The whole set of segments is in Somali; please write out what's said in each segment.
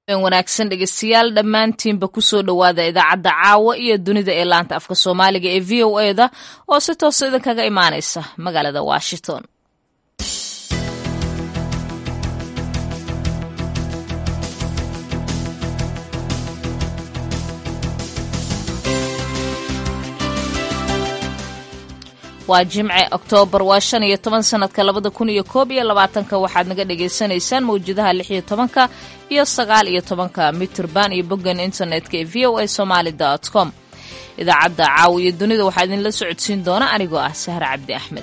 wanaagsan dhegeystayaal dhammaantiinba kusoo dhowaada idaacadda caawa iyo dunida ee laanta afka soomaaliga ee v o e da oo si toosa idinkaga imaanaysa magaalada washington waa jimce oktoobar waa shan iyo toban sanadka labada kun iyo koob iyo labaatanka waxaad naga dhagaysanaysaan mawjadaha lix iyo tobanka iyo sagaal iyo tobanka mitrband iyo boggan internetka ee v o a somaali dot com idaacadda caawa iyo dunida waxaa idinla socodsiin doona anigoo ah sahre cabdi axmed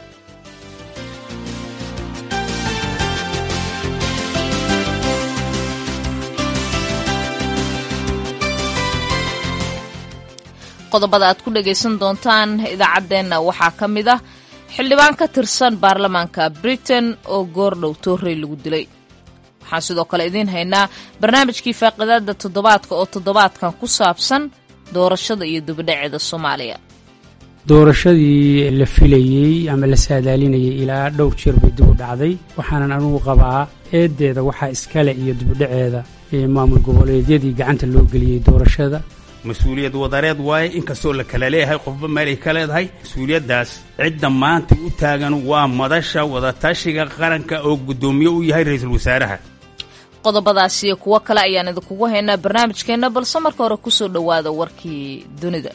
qodobada aad ku dhagaysan doontaan idaacaddeenna waxaa ka mid ah xildhibaan ka tirsan baarlamaanka britain oo goordhow toorrey lagu dilay waxaan sidoo kale idiin haynaa barnaamijkii faaqidaada toddobaadka oo toddobaadkan ku saabsan doorashada iyo dibadhaceeda soomaaliya doorashadii la filayey ama la saadaalinayay ilaa dhowr jeer bay dib u dhacday waxaanan anugu qabaa eeddeeda waxaa iskale iyo dibudhaceeda maamul goboleedyadii gacanta loo geliyey doorashada mas-uuliyad wadareed waaye inkastoo la kala leeyahay qofba meelay ka leedahay mas-uuliyaddaas cidda maanta u taagan waa madasha wadatashiga qaranka oo guddoomiye u yahay ra-iisul wasaaraha qodobadaas iyo kuwo kale ayaan idinkugu haynaa barnaamijkeenna balse marka hore kusoo dhowaada warkii dunida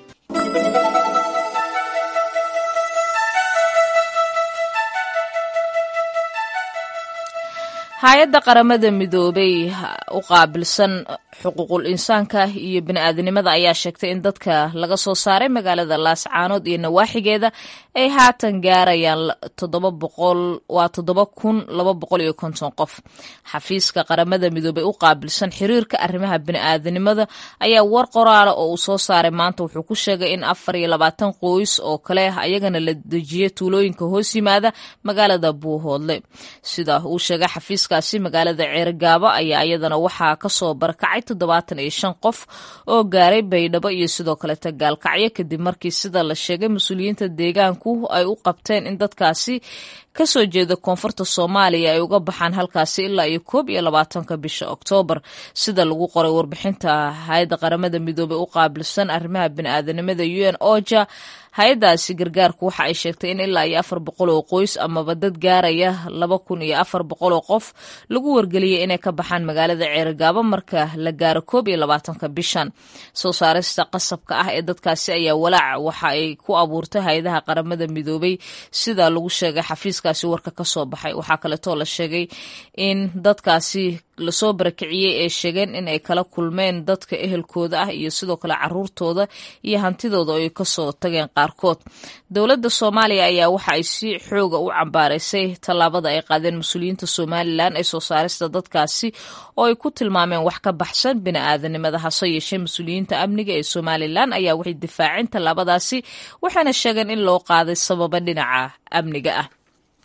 hay-adda qaramada midoobay u qaabilsan xuquuqul insaanka iyo bini-aadanimada ayaa sheegtay in dadka laga soo saaray magaalada laascaanood iyo nawaaxigeeda ay haatan gaarayaan toddoba boqol waa toddoba kun laba boqol iyo konton qof xafiiska qaramada midoobay u qaabilsan xiriirka arrimaha bini-aadanimada ayaa war qoraala oo uu soo saaray maanta wuxuu ku sheegay in afar iyo labaatan qoys oo kale ayagana la dejiyay tuulooyinka hoos yimaada magaalada buuhoodle sida uu sheegay xafiiskaasi magaalada ceerigaabo ayaa iyadana waxaa kasoo barakacay toddobaatan iyo shan qof oo gaaray baydhabo iyo sidoo kaleta gaalkacyo kadib markii sida la sheegay mas-uuliyiinta deegaanku ay u qabteen in dadkaasi kasoo jeeda koonfurta soomaaliya ay uga baxaan halkaasi ilaa iyo koob iyo labaatanka bisha oktoobar sida lagu qoray warbixinta hay-adda qaramada midoobey u qaabilsan arrimaha bini-aadanimada u n oja hay-addaasi gargaarku waxa ay sheegtay in ilaa iyo afar boqol oo qoys amaba dad gaaraya laba kun iyo afar boqol oo qof lagu wargeliyay inay ka baxaan magaalada ceerigaabo marka la gaaro koob iyo labaatanka bishan soo saarista qasabka ah ee dadkaasi ayaa walaac waxa ay ku abuurtay hay-adaha qaramada midoobey sida lagu sheegay xafiiskaasi warka ka soo baxay waxaa kaleetoo la sheegay in dadkaasi lasoo barakiciyey ay sheegeen in ay kala kulmeen dadka ehelkooda ah iyo sidoo kale caruurtooda iyo hantidooda ay kasoo tageen qaarkood dowladda soomaaliya ayaa waxa ay si xooga u cambaaraysay tallaabada ay qaadeen mas-uuliyiinta somalilan ee soo saarista dadkaasi oo ay ku tilmaameen wax ka baxsan bini-aadanimada hase yeeshee mas-uuliyiinta amniga ee somalilan ayaa waxay difaaceen tallaabadaasi waxayna sheegeen in loo qaaday sababa dhinaca amniga ah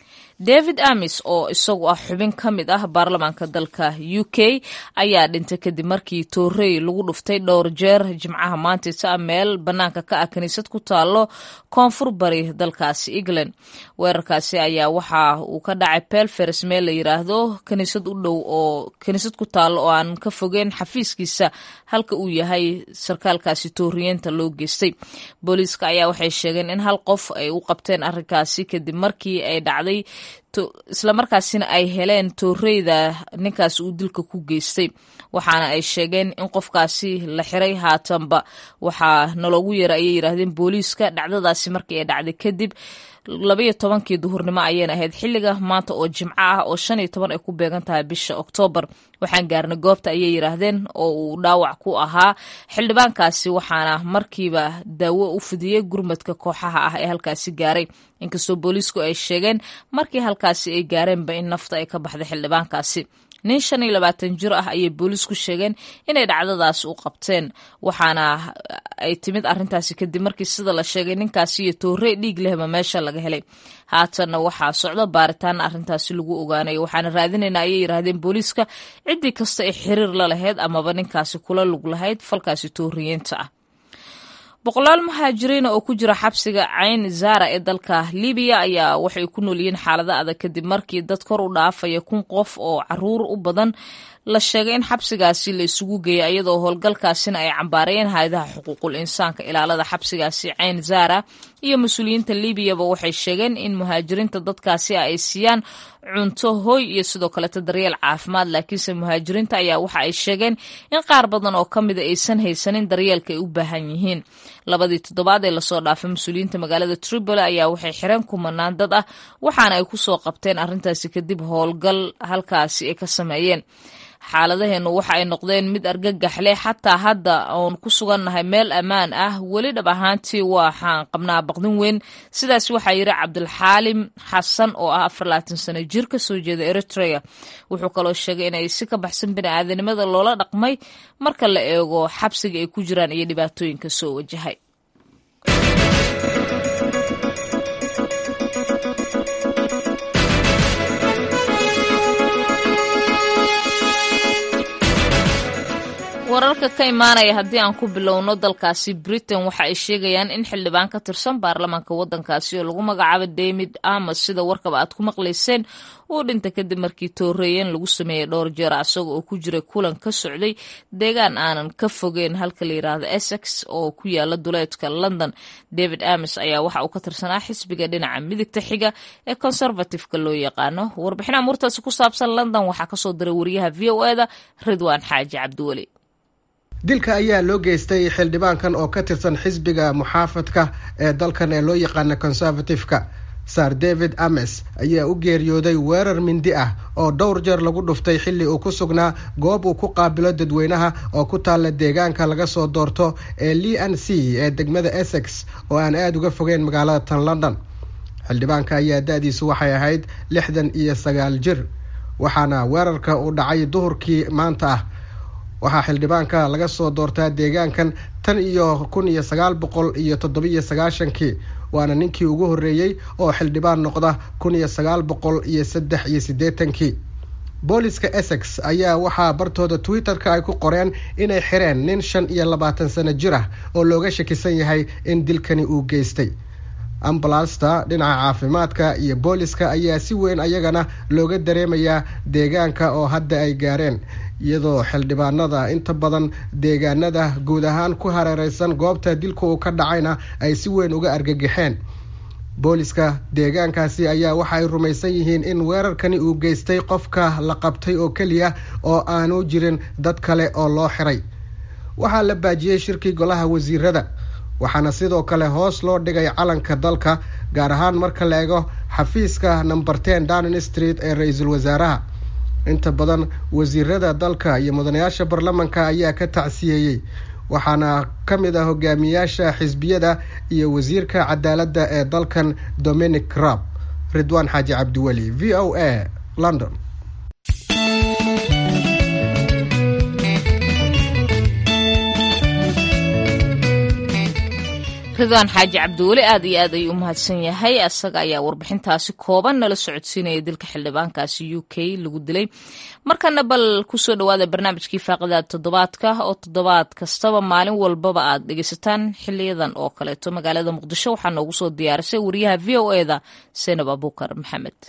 david amis oo isagu ah xubin ka mid ah baarlamaanka dalka u k ayaa dhintay kadib markii toorey lagu dhuftay dhowr jeer jimcaha maantaysa meel bannaanka ka ah kiniisad ku taalo koonfur bari dalkaasi england weerarkaasi ayaa waxa uu ka dhacay belfers meel la yiraahdo kiniisad u dhow oo kiniisad ku taalo oo aan ka fogeyn xafiiskiisa halka uu yahay sarkaalkaasi tooriyeenta loo geystay booliiska ayaa waxay sheegeen in hal qof ay u qabteen arrinkaasi kadib markii ay dhacday islamarkaasina ay heleen tooreyda ninkaas uu dilka ku geystay waxaana ay sheegeen in qofkaasi la xiray haatanba waxaa naloogu yeera ayay yidhaahdeen booliiska dhacdadaasi markii ay dhacday kadib labaiyo tobankii duhurnimo ayayna ahayd xilliga maanta oo jimco ah oo shan iyo toban ay ku beegan tahay bisha oktoobar waxaan gaarnay goobta ayay yidhaahdeen oo uu dhaawac ku ahaa xildhibaankaasi waxaana markiiba daawo u fidiyey gurmadka kooxaha ah ee halkaasi gaaray inkastoo booliisku ay sheegeen markii halkaasi ay gaareenba in nafta ay ka baxday xildhibaankaasi nin shan iyo labaatan jir ah ayay booliisku sheegeen inay dhacdadaas u qabteen waxaana ay timid arrintaasi kadib markii sida la sheegay ninkaasi iyo toorey dhiig lehba meesha laga helay haatanna waxaa socdo baaritaan arrintaasi lagu ogaanayo waxaana raadinaynaa ayay yidhaahdeen booliiska ciddii kasta ee xiriir la lahayd amaba ninkaasi kula lug lahayd falkaasi tooriyeenta ah boqolaal muhaajiriina oo ku jira xabsiga cayn zara ee dalka libiya ayaa waxay ku nool yihiin xaalado adag kadib markii dad kor u dhaafaya kun qof oo caruur u badan la sheegay in xabsigaasi la isugu geeyay iyadoo howlgalkaasina ay cambaarayeen hay-adaha xuquuqul insaanka ilaalada xabsigaasi cayn zara iyo mas-uuliyiinta liibiyaba waxay sheegeen in muhaajiriinta dadkaasi ay siiyaan cunto hoy iyo sidoo kaleeto daryeel caafimaad laakiinse muhaajiriinta ayaa waxa ay sheegeen in qaar badan oo ka mida aysan haysanin daryeelka ay u baahan yihiin labadii toddobaad ee lasoo dhaafay mas-uuliyiinta magaalada tripoli ayaa waxay xireen kumanaan dad ah waxaana ay kusoo qabteen arrintaasi kadib howlgal halkaasi ay ka sameeyeen xaaladaheenu waxa ay noqdeen mid argagaxleh xataa hadda oon ku sugannahay meel ammaan ah weli dhab ahaantii waxaan qabnaa baqdin weyn sidaas waxaa yidhi cabdulxaalim xasan oo ah afar labaatan sano jir ka soo jeeda eritrea wuxuu kaloo sheegay inay si ka baxsan bini'aadanimada loola dhaqmay marka la eego xabsiga ay ku jiraan iyo dhibaatooyinka soo wajahay wararka ka imaanaya haddii aan ku bilowno dalkaasi britain waxa ay sheegayaan in xildhibaan ka tirsan baarlamaanka waddankaasi oo lagu magacaabo david amos sida warkaba aad ku maqlayseen uu dhinta kadib markii tooreeyeen lagu sameeyey dhowr jeer asaga oo ku jiray kulan ka socday deegaan aanan ka fogeyn halka la yidhaahdo essex oo ku yaala duleedka london david amos ayaa waxa uu ka tirsanaa xisbiga dhinaca midigta xiga ee conservativeka loo yaqaano warbixin amuurtaasi ku saabsan london waxaa kasoo diray wariyaha v o eda ridwaan xaaji cabdiweli dilka ayaa loo geystay xildhibaankan oo ka tirsan xisbiga muxaafadka ee dalkan ee loo yaqaana conservative-ka sar david ames ayaa u geeriyooday weerar mindi ah oo dhowr jeer lagu dhuftay xilli uu ku sugnaa goob uu ku qaabilo dadweynaha oo ku taalla deegaanka laga soo doorto ee le n c ee degmada essex oo aan aada uga fogeyn magaalada tan london xildhibaanka ayaa da-diisu waxay ahayd lixdan iyo sagaal jir waxaana weerarka uu dhacay duhurkii maanta ah waxaa xildhibaanka laga soo doortaa deegaankan tan iyo kun iyo sagaal boqol iyo toddobiyo sagaashankii waana ninkii ugu horreeyey oo xildhibaan noqda kun iyo sagaal boqol iyo saddex iyo siddeetankii booliska essex ayaa waxaa bartooda twitter-ka ay ku qoreen inay xireen nin shan iyo labaatan sano jir ah oo looga shakisan yahay in dilkani uu geystay ambalasta dhinaca caafimaadka iyo booliska ayaa si weyn ayagana looga dareemayaa deegaanka oo hadda ay gaareen iyadoo xildhibaanada inta badan deegaanada guud ahaan ku hareereysan goobta dilka uu ka dhacayna ay si weyn uga argagixeen booliska deegaankaasi ayaa waxaay rumaysan yihiin in weerarkani uu geystay qofka la qabtay oo keliya oo aanu jirin dad kale oo loo xiray waxaa la baajiyey shirkii golaha wasiirada waxaana sidoo kale hoos loo dhigay calanka dalka gaar ahaan marka la eego xafiiska number ten downing street ee ra-iisul wasaaraha inta badan wasiirada dalka iyo mudanayaasha baarlamanka ayaa ka tacsiyeeyey waxaana ka mid ah hogaamiyaasha xisbiyada iyo wasiirka cadaaladda ee dalkan dominic rab ridwaan xaaji cabdiweli v o a london ridwaan xaaji cabdiweli aad iyo aad ayuu u mahadsan yahay asaga ayaa warbixintaasi kooban nala socodsiinaya dilka xildhibaankaasi u k lagu dilay markana bal kusoo dhawaada barnaamijkii faaqidaad toddobaadka oo toddobaad kastaba maalin walbaba aad dhegeysataan xiliyadan oo kaleeto magaalada muqdisho waxaa noogu soo diyaarisay wariyaha v o eda senab abuukar maxamed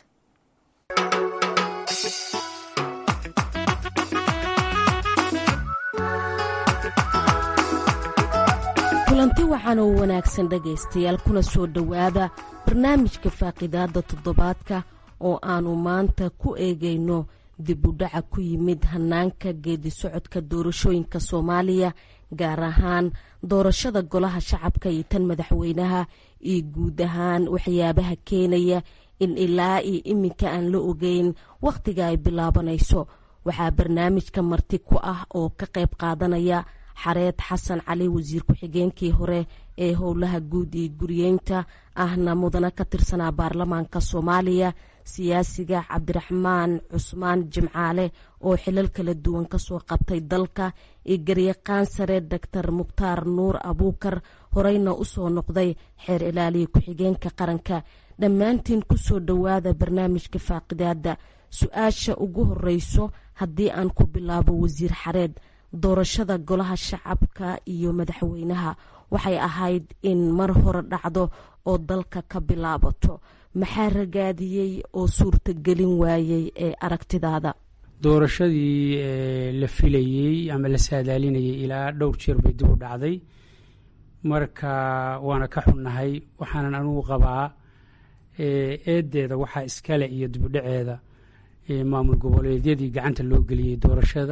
kulanti waxaan oo wanaagsan dhegaystayaal kuna soo dhowaada barnaamijka faaqidaadda toddobaadka oo aannu maanta ku eegayno dib u dhaca ku yimid hanaanka geedi socodka doorashooyinka soomaaliya gaar ahaan doorashada golaha shacabka iyo tan madaxweynaha iyo guud ahaan waxyaabaha keenaya in ilaa iyo iminka aan la ogeyn wakhtiga ay bilaabanayso waxaa barnaamijka marti ku ah oo ka qayb qaadanaya xareed xasan cali wasiir ku-xigeenkii hore ee howlaha guud iyo guriyeynta ahna mudana ka tirsanaa baarlamaanka soomaaliya siyaasiga cabdiraxmaan cusmaan jimcaale oo xilal kala duwan kasoo qabtay dalka iyo garyaqaan sare doctor mukhtaar nuur abuukar horeyna usoo noqday xeer ilaaliya ku-xigeenka qaranka dhammaantiin kusoo dhowaada barnaamijka faaqidaada su-aasha ugu horeyso haddii aan ku bilaabo wasiir xareed doorashada golaha shacabka iyo madaxweynaha waxay ahayd in mar hore dhacdo oo dalka ka bilaabato maxaa ragaadiyey oo suurtagelin waayey ee aragtidaada doorashadii la filayey ama la saadaalinayay ilaa dhowr jeer bay dib u dhacday marka waana ka xunnahay waxaanan anugu qabaa eedeeda waxaa iskale iyo dibudhaceeda maamul goboleedyadii gacanta loo geliyey doorashada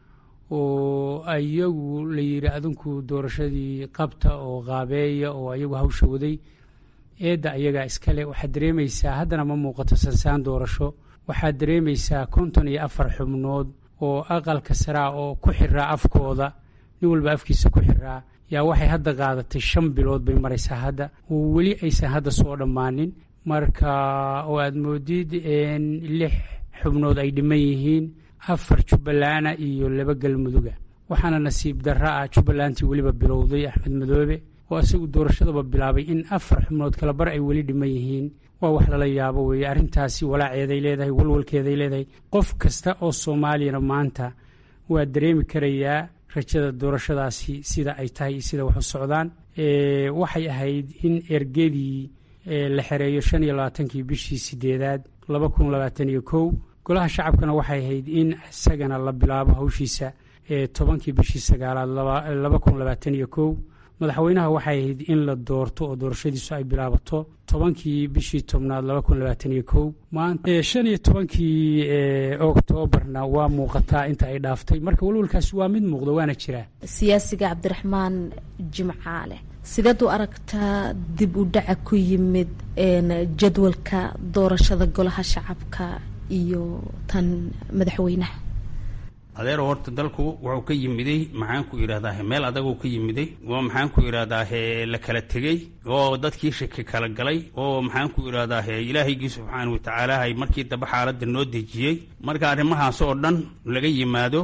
oo iyagu la yidhi adinku doorashadii qabta oo qaabeeya oo iyagu hawsha waday eedda ayagaa iskale waxaad dareemaysaa haddana ma muuqato sansaan doorasho waxaad dareemaysaa konton iyo afar xubnood oo aqalka saraa oo ku xiraa afkooda nin walba afkiisa ku xiraa yaa waxay hadda qaadatay shan bilood bay maraysaa hadda oo weli aysan hadda soo dhammaanin marka oo aad moodid lix xubnood ay dhiman yihiin afar jubballaana iyo laba galmuduga waxaana nasiib darra ah jubbalantii weliba bilowday axmed madoobe oo isagu doorashadaba bilaabay in afar xubnood kala bar ay weli dhiman yihiin waa wax lala yaabo weeye arrintaasi walaaceeday leedahay walwalkeeday leedahay qof kasta oo soomaaliyana maanta waa dareemi karayaa rajada doorashadaasi sida ay tahay iyo sida wax u socdaan waxay ahayd in ergedii la xereeyo shan iyo labaatankii bishii sideedaad laba kun labaatan iyo kow golaha shacabkana waxay ahayd in isagana la bilaabo hawshiisa tobankii bishii sagaalaad laba kun labaatan iyo kow madaxweynaha waxay ahayd in la doorto oo doorashadiisu ay bilaabato tobankii bishii tobnaad laba kun labaatan iyo kow maanta shan iyo tobankii oktoobarna waa muuqataa inta ay dhaaftay marka walwalkaasi waa mid muuqda waana jiraa siyaasiga cabdiraxmaan jimcaale sideed u aragtaa dib u dhaca ku yimid jadwalka doorashada golaha shacabka iyo tan madaxweynaha adeer horta dalku wuxuu ka yimiday maxaan ku idhahdaa meel adaguu ka yimiday oo maxaan ku idhahdaa la kala tegey oo dadkii shaki kala galay oo maxaan ku idhahdaa ilaahaygi subxaana watacaala markii damba xaaladda noo dejiyey marka arrimahaas oo dhan laga yimaado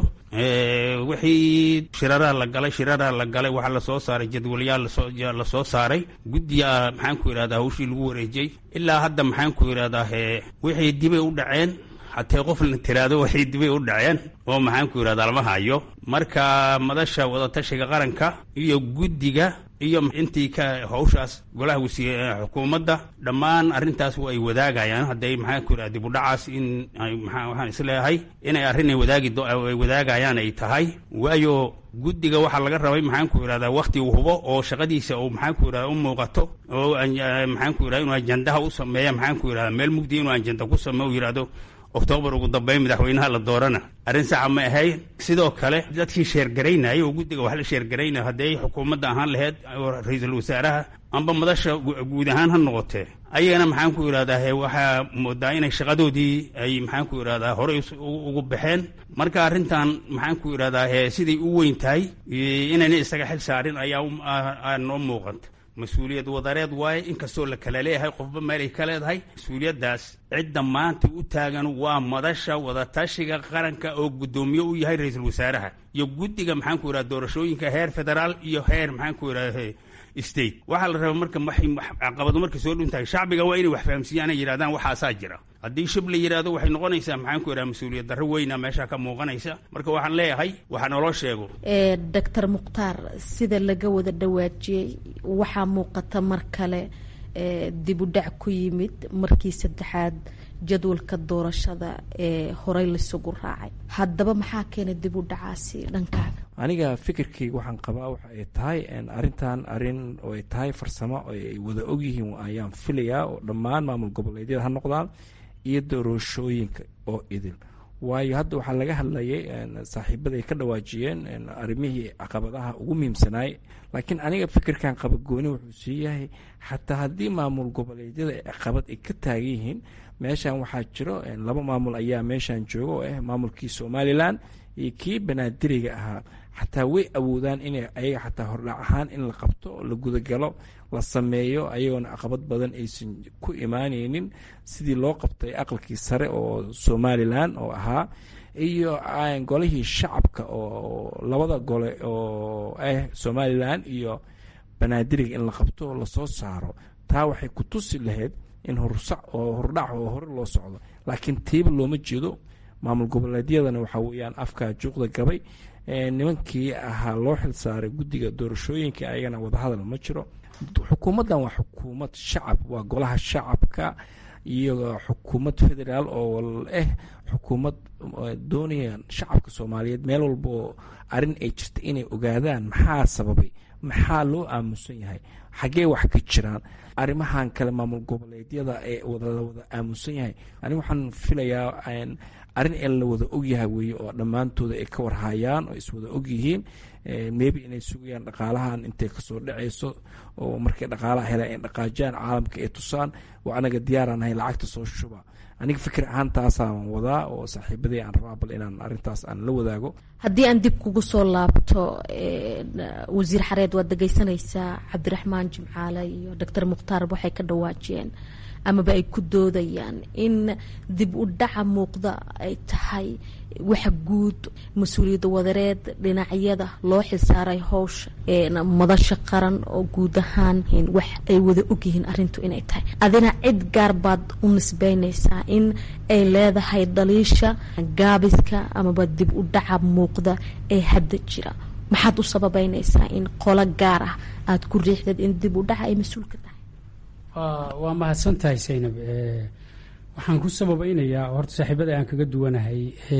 wixii shiraraa la galay shiraraa la galay waxaa lasoo saaray jadwalyaal la soo saaray guddiga maxaan ku idhahdaa hawshii lagu wareejiyey ilaa hadda maxaan ku idhahdaa wixii dibay u dhaceen hatee qof la tiraado waxay dibay u dhaceen oo maxaan ku yidhahdaa lama hayo marka madasha wadatashiga qaranka iyo guddiga iyo intii ka hawshaas golaha wasiir xukuumadda dhammaan arrintaas ay wadaagayaan hadday maxaan ku yidhahda dibudhacaas in waxaan isleeyahay inay arrinay wadaagi ay wadaagayaan ay tahay waayo guddiga waxaa laga rabay maxaan ku yidhahdaa wakti uu hubo oo shaqadiisa uu maxaan ku yidhahda u muuqato oo maxaan ku yidhahda inuu ajandaha u sameeya maxaan ku yidhahda meel mugdi inuu ajanda ku sameeyo u yidhahdo oktoobar ugu dambeyn madaxweynaha la doorana arrin saxa ma ahayn sidoo kale dadkii sheergaraynaya oo guddiga wax la sheergaraynaya hadday xukuumadda ahaan laheyd ra-iisul wasaaraha amba madasha guud ahaan ha noqotee ayagana maxaan ku idhahdaa waxaa moodaa inay shaqadoodii ay maxaan ku idhahdaa horey ugu baxeen marka arrintan maxaan ku idhahdaa siday u weyn tahay inayna isaga xil saarin ayaa noo muuqanta mas-uuliyad wadareed waaye inkastoo la kala leeyahay qofba meelay ka leedahay mas-uuliyaddaas cidda maanta u taagan waa madasha wadatashiga qaranka oo guddoomiye u yahay ra-iisul wasaaraha iyo guddiga maxaan ku idhahda doorashooyinka heer federaal iyo heer maxaan ku idhahda state waxaa la rabaa marka caqabado markay soo dhuntahay shacbiga waa inay wax fahamsiiyaan ay yidhahdaan waxaasaa jira haddii shib la yidhaahdo waxay noqonaysaa maxaan ku idhaha mas-uuliyad darro weyna meesha ka muuqanaysa marka waxaan leeyahay waxa naloo sheego doctor mukhtaar sida laga wada dhawaajiyey waxaa muuqata mar kale dib u dhac ku yimid markii saddexaad jadwalka doorashada ee horey laisugu raacay haddaba maxaa keenay dib u dhacaasi dhankaaga aniga fikirkayga waxaan qabaa waxa ay tahay arrintan arrin oo ay tahay farsamo oo ay wada ogyihiin ayaan filayaa oo dhammaan maamul goboleedyada ha noqdaan iyo doorashooyinka oo idil waayo hadda waxaa laga hadlayay saaxiibada ay ka dhawaajiyeen arrimihii caqabadaha ugu muhiimsanaay laakiin aniga fikirkan qaba gooni wuxuu sii yahay xataa haddii maamul goboleedyada caqabad ay ka taagan yihiin meeshan waxaa jiro laba maamul ayaa meeshan jooga oo ah maamulkii somalilan iyo kii banaadiriga ahaa xataa way awoodaan inay ayaga xataa hordhac ahaan in la qabto la gudagalo la sameeyo ayagoona caqabad badan aysan ku imaaneynin sidii loo qabtay aqalkii sare oo somalilan oo ahaa iyo golihii shacabka oo labada gole oo ah somalilan iyo banaadiriga in la qabto oo lasoo saaro taa waxay ku tusi lahayd in horsac oo hordhac oo hore loo socdo laakiin tiiba looma jeedo maamul goboleedyadana waxaa weeyaan afkaa juuqda gabay nimankii ahaa loo xilsaaray guddiga doorashooyinka ayagana wadahadal ma jiro xukuumaddan waa xukuumad shacab waa golaha shacabka iyo xukuumad federaal oo ah xukuumad doonayaan shacabka soomaaliyeed meel walbaoo arrin ay jirta inay ogaadaan maxaa sababay maxaa loo aamusan yahay xaggee wax ka jiraan arrimahan kale maamul goboleedyada ee la wada aamusan yahay ani waxaan filayaa arrin ee la wada ogyahay weeye oo dhammaantooda ay ka warhayaan oo iswada ogyihiin maybe inay sugayaan dhaqaalahan intay kasoo dhacayso oo markay dhaqaalaha helaan ay dhaqaajiyaan caalamka ay tusaan oo anaga diyaaranahay lacagta soo shuba aniga fikir ahaan taasaan wadaa oo saaxiibadii aan rabaa bal inaan arrintaas aan la wadaago haddii aan dib kugu soo laabto wasiir xareed waad dhegeysanaysaa cabdiraxmaan jimcaale iyo doctor mukhtaar waxay ka dhawaajiyeen amaba ay ku doodayaan in dib u dhaca muuqda ay tahay waxa guud mas-uuliyadda wadareed dhinacyada loo xilsaaray howsha madasha qaran oo guud ahaan wax ay wada ogyihiin arintu inay tahay adina cid gaar baad u nisbeynaysaa in ay leedahay dhaliisha gaabiska amaba dib u dhaca muuqda ee hadda jira maxaad u sababeynaysaa in qolo gaar ah aada ku riixdad in dib u dhaca ay mas-uul ka tahay waa mahadsan tahay saynab waxaan ku sababeynayaa horta saaxiibada aan kaga duwanahay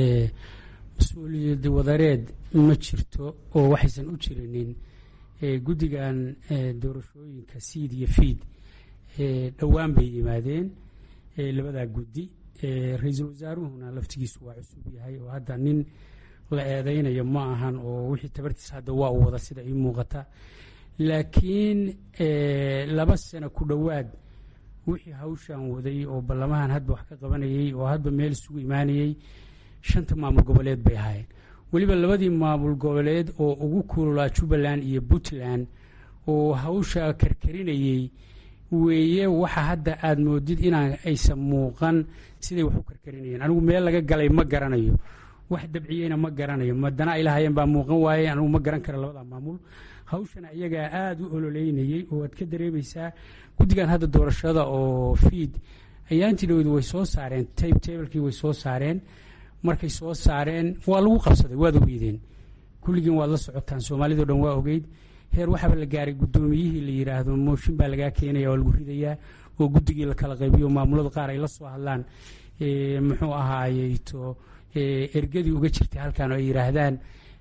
mas-uuliyad wadareed ma jirto oo waxaysan u jirinin guddigan doorashooyinka siid iyo fiid dhowaan bay yimaadeen labadaa guddi ra-iisul wasaaruhuna laftigiisu waa cusub yahay oo hadda nin la eedeynayo ma ahan oo wixii tabartiisa hadda waa u wada sida ii muuqata laakiin laba sano ku dhowaad wixii hawshan waday oo ballamahan hadba wax ka qabanayay oo hadba meel isugu imaanayey shanta maamul goboleed bay ahaayeen weliba labadii maamul goboleed oo ugu kululaa jubbaland iyo puntland oo hawsha karkarinayey weeye waxa hadda aada moodid inaan aysan muuqan siday wax u karkarinayeen anigu meel laga galay ma garanayo wax dabciyeyna ma garanayo madana ilahayeen baa muuqan waaye anigu ma garan kara labada maamul hawshana iyagaa aada u ololeynayey oo aad ka dareemaysaa guddigan hadda doorashada oo fiid ayaantii dhowd way soo saareen tabe tablekii way soo saareen markay soo saareen waa lagu qabsaday waad ogeydeen kulligiin waad la socotaan soomaalidao dhan waa ogeyd heer waxaaba la gaaray guddoomiyihii la yidhaahdo mooshin baa lagaa keenaya oo lagu ridayaa oo guddigii la kala qaybiyo maamulada qaar ay la soo hadlaan muxuu ahaayeyto ergadii uga jirtay halkan oo ay yidhaahdaan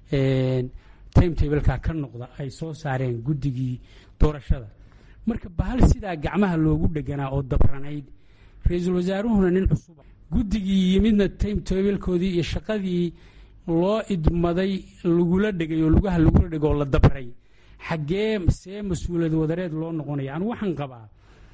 time tableka ka noqda ay soo saareen guddigii doorashada marka bahal sidaa gacmaha loogu dheganaa oo dabranayd ra-iisul wasaaruhuna nin cusuba guddigii yimidna time tablekoodii iyo shaqadii loo idmaday lagula dhegay oo lugaha lagula dhego oo la dabray xaggee see mas-uuliyad wadareed loo noqonaya anu waxaan qabaa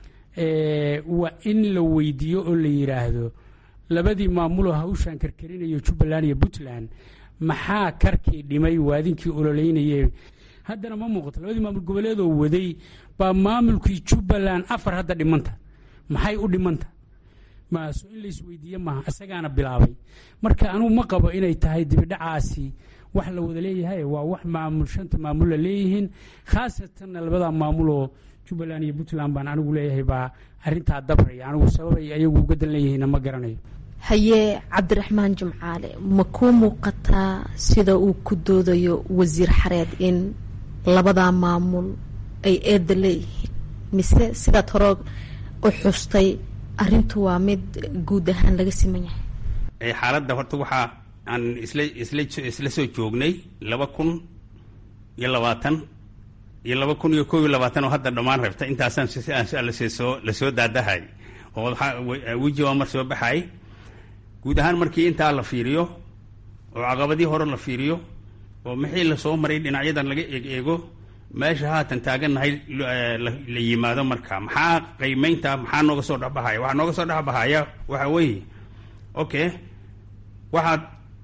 waa in la weydiiyo oo la yidhaahdo labadii maamuloo hawshan karkarinayo jubbaland iyo puntland maxaa karkii dhimay waadinkii ololeynayee haddana ma muuqato labadii maamul goboleedoo waday baa maamulkii jubbaland afar hadda dhimanta maxay u dhimanta maaso in laisweydiiye maaha isagaana bilaabay marka anugu ma qabo inay tahay dibidhacaasi wax la wada leeyahay waa wax maamul shanta maamul la leeyihiin khaasatanna labada maamuloo jubbaland iyo puntland baan anigu leeyahay baa arintaa dabraya anigu sababay ayagu uga dan leeyihiinna ma garanayo haye cabdiraxmaan jimcaale ma kuu muuqataa sida uu ku doodayo wasiir xareed in labadaa maamul ay eedda leeyihiin mise sidaad hore u xustay arintu waa mid guud ahaan laga siman yahay xaaladda horta waxaa aan isla isla isla soo joognay laba kun iyo labaatan iyo laba kun iyo kob iyo labaatan oo hadda dhammaan rabta intaasaan lasoo lasoo daadahay oo weji waa mar soo baxay guud ahaan markii intaa la fiiriyo oo caqabadii hore la fiiriyo oo maxii lasoo maray dhinacyadan laga eeg eego meesha haatan taagannahay la yimaado marka maxaa qiimeynta maxaa nooga soo dhexbahaya waxaa nooga soo dhexbahaya waxa weeye okay waxaad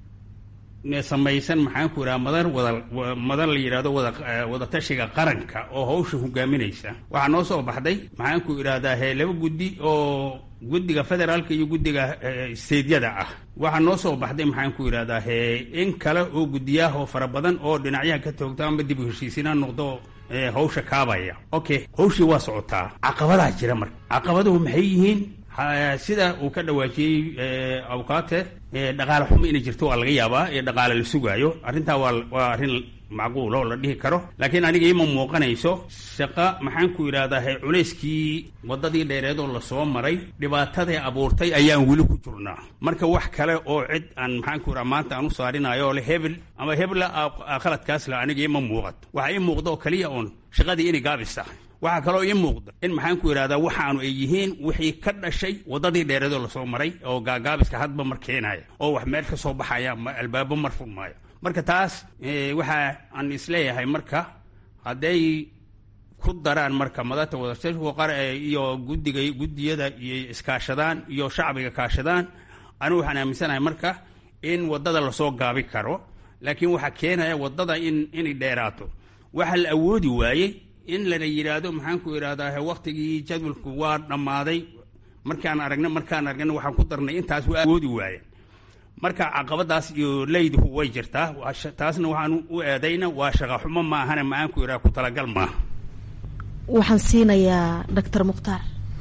samaysan maxaan ku idhaha madar wada madar la yidhahdo wada wadatashiga qaranka oo hawsha hogaaminaysa waxaa noo soo baxday maxaan ku idhahdaa he laba guddi oo guddiga federaalka iyo guddiga steydyada ah waxaa noo soo baxday maxaan ku idhahdaa he in kale oo guddiyaah oo fara badan oo dhinacyaha ka toogta amba dib u heshiisiinaa noqdo hawsha kaabaya okay hawshii waa socotaa caqabadaa jira marka caqabaduhu maxay yihiin sida uu ka dhawaajiyey awkaate dhaqaale xumo inay jirto waa laga yaabaa ee dhaqaale la sugaayo arrintaa waa waa arrin macquul oo la dhihi karo laakiin aniga ima muuqanayso shaqa maxaan ku idhahdaa culayskii waddadii dheereed oo lasoo maray dhibaatadii abuurtay ayaan weli ku jirnaa marka wax kale oo cid aan maxaan ku idhaha maanta aan u saarinayo oo le hebel ama hebla khaladkaas le aniga ima muuqato waxa ii muuqda oo keliya uun shaqadii inay gaabis tahay waxaa kaloo ii muuqda in maxaan ku idhahdaa waxaanu ay yihiin wixii ka dhashay waddadii dheereedoo lasoo maray oo gaagaabiska hadba mar keenaya oo wax meel ka soo baxaya albaabo mar furmaayo marka taas waxa aan isleeyahay marka hadday ku daraan marka madata wadashashku qar iyo guddiga guddiyada iyo iskaashadaan iyo shacbiga kaashadaan anigu waxaan aaminsanahay marka in waddada lasoo gaabi karo laakiin waxaa keenaya waddada in inay dheeraato waxa la awoodi waayey in lana yidhaahdo maxaan ku idhahdaa waktigii jadwalku waa dhammaaday markaan aragna markaan aragna waxaan ku darnay intaas waa awoodi waaye marka caqabadaas iyo leyduhu way jirtaa taasna waxaan u eedayna waa shaqa xumo maahana maxaan ku idhaha ku talagal maaha waxaan siinayaa doctor mukhtaar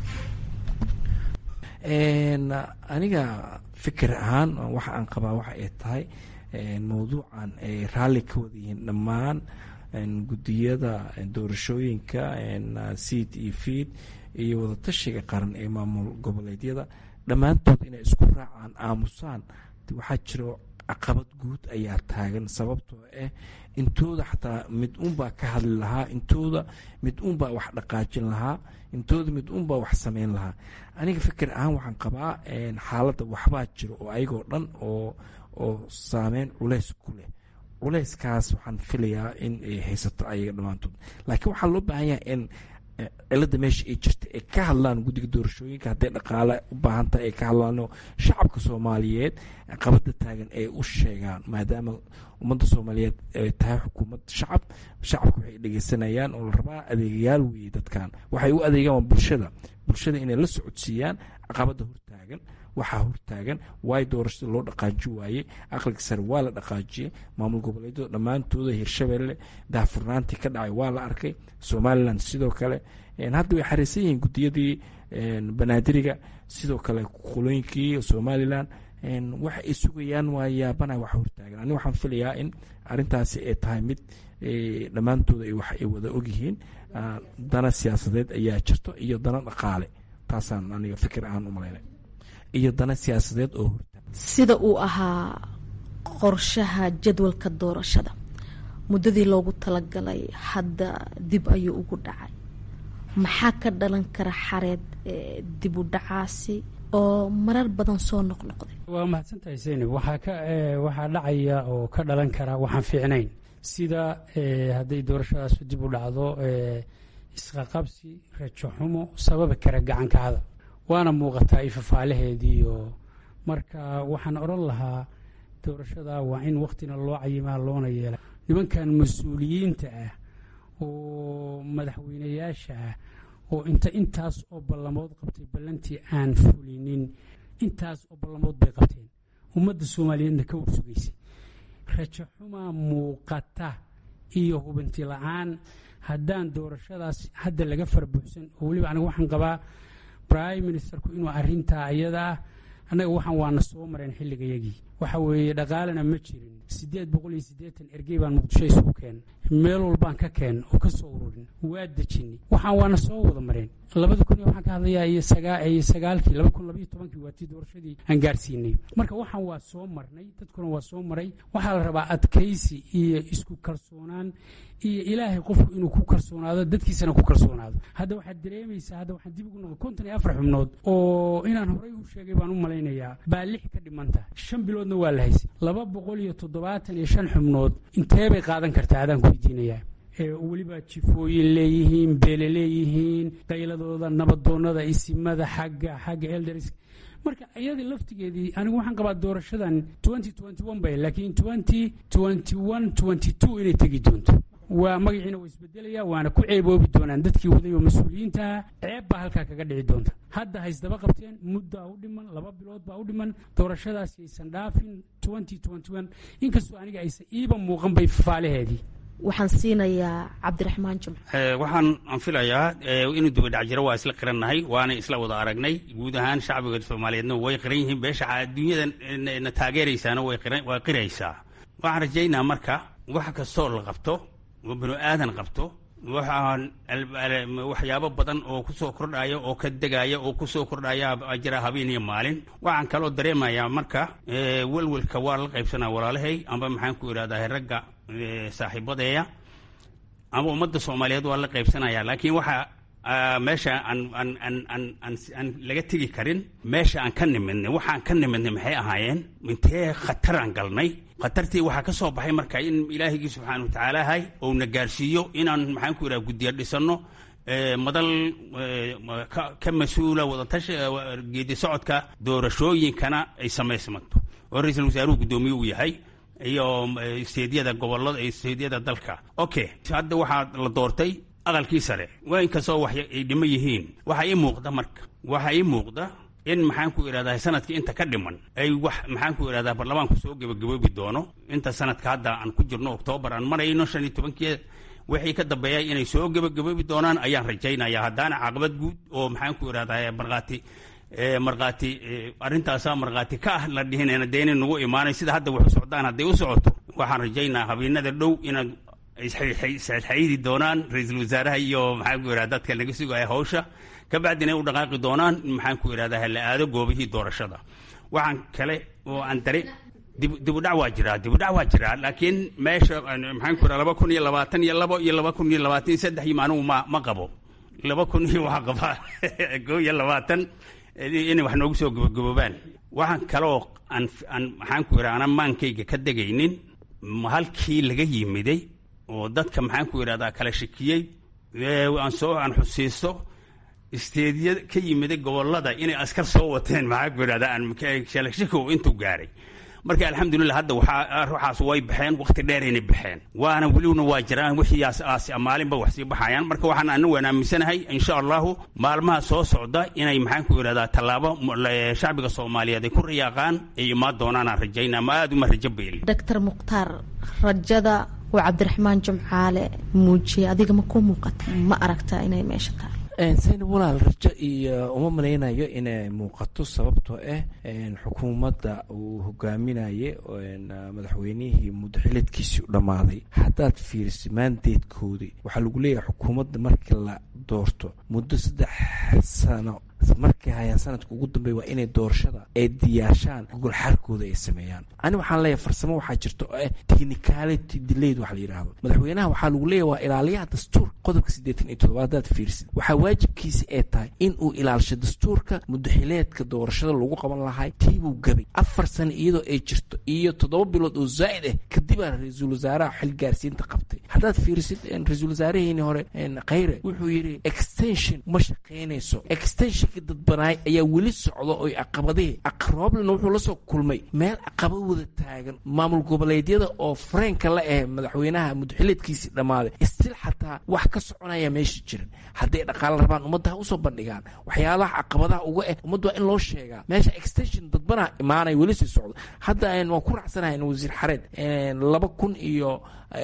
aniga fikir ahaan waxa aan qabaa waxa ay tahay mawduucan ay raalli ka wada yihiin dhammaan guddiyada doorashooyinka seed iyo feed iyo wadatashiga qaran ee maamul goboleedyada dhammaantood inay isku raacaan aamusaan waxaa jiro caqabad guud ayaa taagan sababtoo ah intooda xataa mid unbaa ka hadli lahaa intooda mid unbaa wax dhaqaajin lahaa intooda mid unbaa wax sameyn lahaa aniga fikir ahaan waxaan qabaa xaaladda waxbaa jiro oo ayagoo dhan oo oo saameyn culays ku leh culayskaas waxaan filayaa in ay haysato ayaga dhammaantood laakiin waxaa loo baahan yahay in cilada meesha ay jirta ay ka hadlaan guddiga doorashooyinka hadday dhaqaale u baahan tahay ay ka hadlaano shacabka soomaaliyeed qabada taagan ay u sheegaan maadaama ummadda soomaaliyeed ay tahay xukuumad shacab shacabka waxay dhegeysanayaan oo la rabaa adeegayaal weeye dadkan waxay u adeegaan waa bulshada bulshada inay la socodsiiyaan caqabada hortaagan waxaa hortaagan waay doorashada loo dhaqaaji waayey aqliga sare waa la dhaqaajiyey maamul goboleedyada dhammaantooda hirshabelle daahfurnaantii ka dhacay waa la arkay somalilan sidoo kale hadda way xariisan yihiin gudiyadii banaadiriga sidoo kale qolooyinkii somalilan waxa ay sugayaan waa yaabana wax hortaagan ani waxaan filayaa in arintaasi ay tahay mid dhammaantooda wax ay wada ogyihiin dana siyaasadeed ayaa jirto iyo dana dhaqaale taasaan aniga fikir ahaan umalayna iyo dana siyaasadeed oo horta sida uu ahaa qorshaha jadwalka doorashada muddadii loogu talagalay hadda dib ayuu ugu dhacay maxaa ka dhalan kara xareed dib u dhacaasi oo marar badan soo noqnoqday waa mahadsantahay zaynab waxaa ka waxaa dhacaya oo ka dhalan kara waxaan fiicnayn sida hadday doorashadaasu dib u dhacdo isqaqabsi rajo xumo sababi kara gacanka hadal waana muuqataa ifafaalaheediiyo marka waxaan odhan lahaa doorashada waa in wakhtina loo cayimaa loona yeela nimankan mas-uuliyiinta ah oo madaxweynayaasha ah oo inta intaas oo ballamood qabtay ballantii aan fulinin intaas oo ballamood bay qabteen ummadda soomaaliyeedna ka warsugaysay rajo xumaa muuqata iyo hubanti la-aan haddaan doorashadaas hadda laga farbuuxsan oo weliba aniga waxaan qabaa prime ministerku inuu arintaa iyada ah annaga waxaan waana soo mareen xilligayagii waxa weeye dhaqaalena ma jirin siddeed boqol iyo siddeetan ergey baan muqdisho isugu keen meel walbaan ka keen oo ka soo ururin waa dejinay waxaan waana soo wada mareen labada kun iyo waxaan ka hadlayaa iyo sagaa iyo sagaalkii laba kun labaiyo tobankii waa tii doorashadii aan gaarsiinay marka waxaan waa soo marnay dadkuna waa soo maray waxaa la rabaa adkaysi iyo isku kalsoonaan iyo ilaahay qofku inuu ku kalsoonaado dadkiisana ku kalsoonaado hadda waxaad dareemaysaa hadda waxaan dib ugu noqon konton iyo afar xubnood oo inaan horey u sheegay baan u malaynayaa baa lix ka dhimanta shan biloodna waa la haysay laba boqol iyo toddobaatan iyo shan xubnood intee bay qaadan kartaa adaan ku weydiinayaa weliba jifooyin leeyihiin beele leeyihiin qayladooda nabadoonada isimada xagga xagga elders marka iyadii laftigeedii anigu waxaan qabaa doorashadan bay laakiin inay tegi doonto waa magaciina waa isbedelaya waana ku ceeboobi doonaan dadkii waday oo mas-uuliyiintaha ceeb baa halkaa kaga dhici doonta hadda haysdaba qabteen muddaa u dhiman laba bilood baa u dhiman doorashadaasi aysan dhaafin inkastoo aniga aysan iiba muuqan bay fafaalaheedii waxaan siinayaa cabdiraxmaan jumc waxaan aan filayaa inuu dubadhac jiro waa isla qirannahay waana isla wada aragnay guud ahaan shacbiga soomaaliyeedna way qiran yihiin beesha adduunyada na taageeraysaana waa qiraysaa waxaan rajaynaa marka wax kastoo la qabto oo binu aadan qabto waxaan waxyaabo badan oo kusoo kordhaya oo ka degaya oo kusoo kordhaya jira habeen iyo maalin waxaan kaloo dareemayaa marka welwelka waa la qaybsanaa walaalahay amba maxaan ku idhahdaa ragga saaxiibadeeya ama ummadda soomaaliyeed waa la qaybsanaya laakiin waxa meesha aan aan aan aan aan aan laga tegi karin meesha aan ka nimidnay waxaan ka nimidnay maxay ahaayeen intee khataraan galnay khatartii waxaa ka soo baxay marka in ilaahigii subxaana watacaala hay ou na gaarsiiyo inaan maxaan ku idhaha guddiya dhisanno madal ka mas-uula wadatashi geedi socodka doorashooyinkana ay samaysmanto oo ra-iisul wasaaruhu guddoomiye uu yahay iyo isteedyada gobolada isteedyada dalka okay hadda waxaa la doortay aqalkii sare waa inkastoo wax ay dhimo yihiin waxaa ii muuqda marka waxaa ii muuqda in maxaan ku idhahdaa sanadkii inta ka dhiman ay wax maxaan ku idhahdaa baarlamaanku soo gebagaboobi doono inta sanadka hadda aan ku jirno oktoobar aan marayno shan iyo tobankii wixii ka dambeeya inay soo gebagaboobi doonaan ayaan rajaynaya haddaana caqabad guud oo maxaan ku idhahdaa markhaati markhaati arrintaasaa markhaati ka ah la dhihinayna dee inay nagu imaanay sida hadda wax u socdaan hadday u socoto waxaan rajaynaa habeenada dhow inaad isxaydi doonaan ra-iisul wasaaraha iyo maxaan ku idhahda dadka laga sugaya hawsha kabacdina ay u dhaqaaqi doonaan maxaan ku idhahdaa la aado goobihii doorashada waxaan kale oo aan dare dibudhac waa jiraa dibudhac waa jiraa laakiin meesha maxaan ku idhaha laba kun iyo labaatan iyo labo iyo laba kun iyo labaatan iyo saddex iyo anigu ma ma qabo laba kun iyo waxaa qabaa koo iyo labaatan inay wax noogu soo gabagaboobaan waxaan kaloo aan aan maxaan ku idhaha ana maankayga ka degaynin halkii laga yimiday oo dadka maxaan ku idhahdaa kala shakiyey aan soo aan xusiisto isteedya ka yimiday gobolada inay askar soo wateen maxaan ku idhahdaa aan shalashikow intuu gaaray marka alxamdulilah hadda waxaa ruuxaas way baxeen waqti dheeraynay baxeen waana welibna waa jiraan wixiiaas aas maalinba wax sii baxayaan marka waxaan anagu aan aaminsanahay insha allahu maalmaha soo socda inay maxaan ku idhahdaa tallaabo shacbiga soomaaliyeed ay ku riyaaqaan ay imaan doonaan aan rajaynaa ma aada uma rajo beeli doctor mukhtaar rajada uu cabdiraxmaan jumcaale muujiyay adiga ma ku muuqata ma aragtaa inay meesha tahay sayna walaal rajo iyo uma malaynayo inay muuqato sababtoo ah xukuumadda uu hogaaminaye madaxweynihii muddaxileedkiisii u dhammaaday haddaad fiiriso maandeedkoodii waxaa lagu leeyahay xukuumadda markii la doorto muddo saddex sano markay hayaan sanadka ugu dambeeya waa inay doorashada ay diyaarshaan gogolxaarkooda ay sameeyaan ani waxaan leeyahay farsamo waxaa jirta oo ah technicality delayed wax la yidhaahdo madaxweynaha waxaa lagu leeyahay waa ilaaliyaha dastuur qodobka siddeetan iyo toddobaad hadaad fiirsid waxaa waajibkiisi ay tahay in uu ilaalisho dastuurka muddaxileedka doorashada lagu qaban lahay tiibuu gabay afar sano iyadoo ay jirto iyo toddoba bilood oo zaa'id ah kadibaa ra-iisul wasaaraha xil gaarsiinta qabtay haddaad fiirisid ra-iisul wasaaraheeni hore khayre wuxuu yidhi extension ma shaqaynayso extension dadbanaay ayaa weli socda oy caqabadihii aqrooblena wuxuu la soo kulmay meel caqaba wada taagan maamul goboleedyada oo fareenka la ah madaxweynaha muddaxileedkiisii dhammaaday istil xataa wax ka soconaya meesha jiran hadday dhaqaalo rabaan ummadda ha usoo bandhigaan waxyaalaha caqabadaha uga ah ummadda waa in loo sheegaa meesha extension dadbanaa imaanay weli sii socdo hadda waan ku raacsanahay wasiir xareed laba kun iyo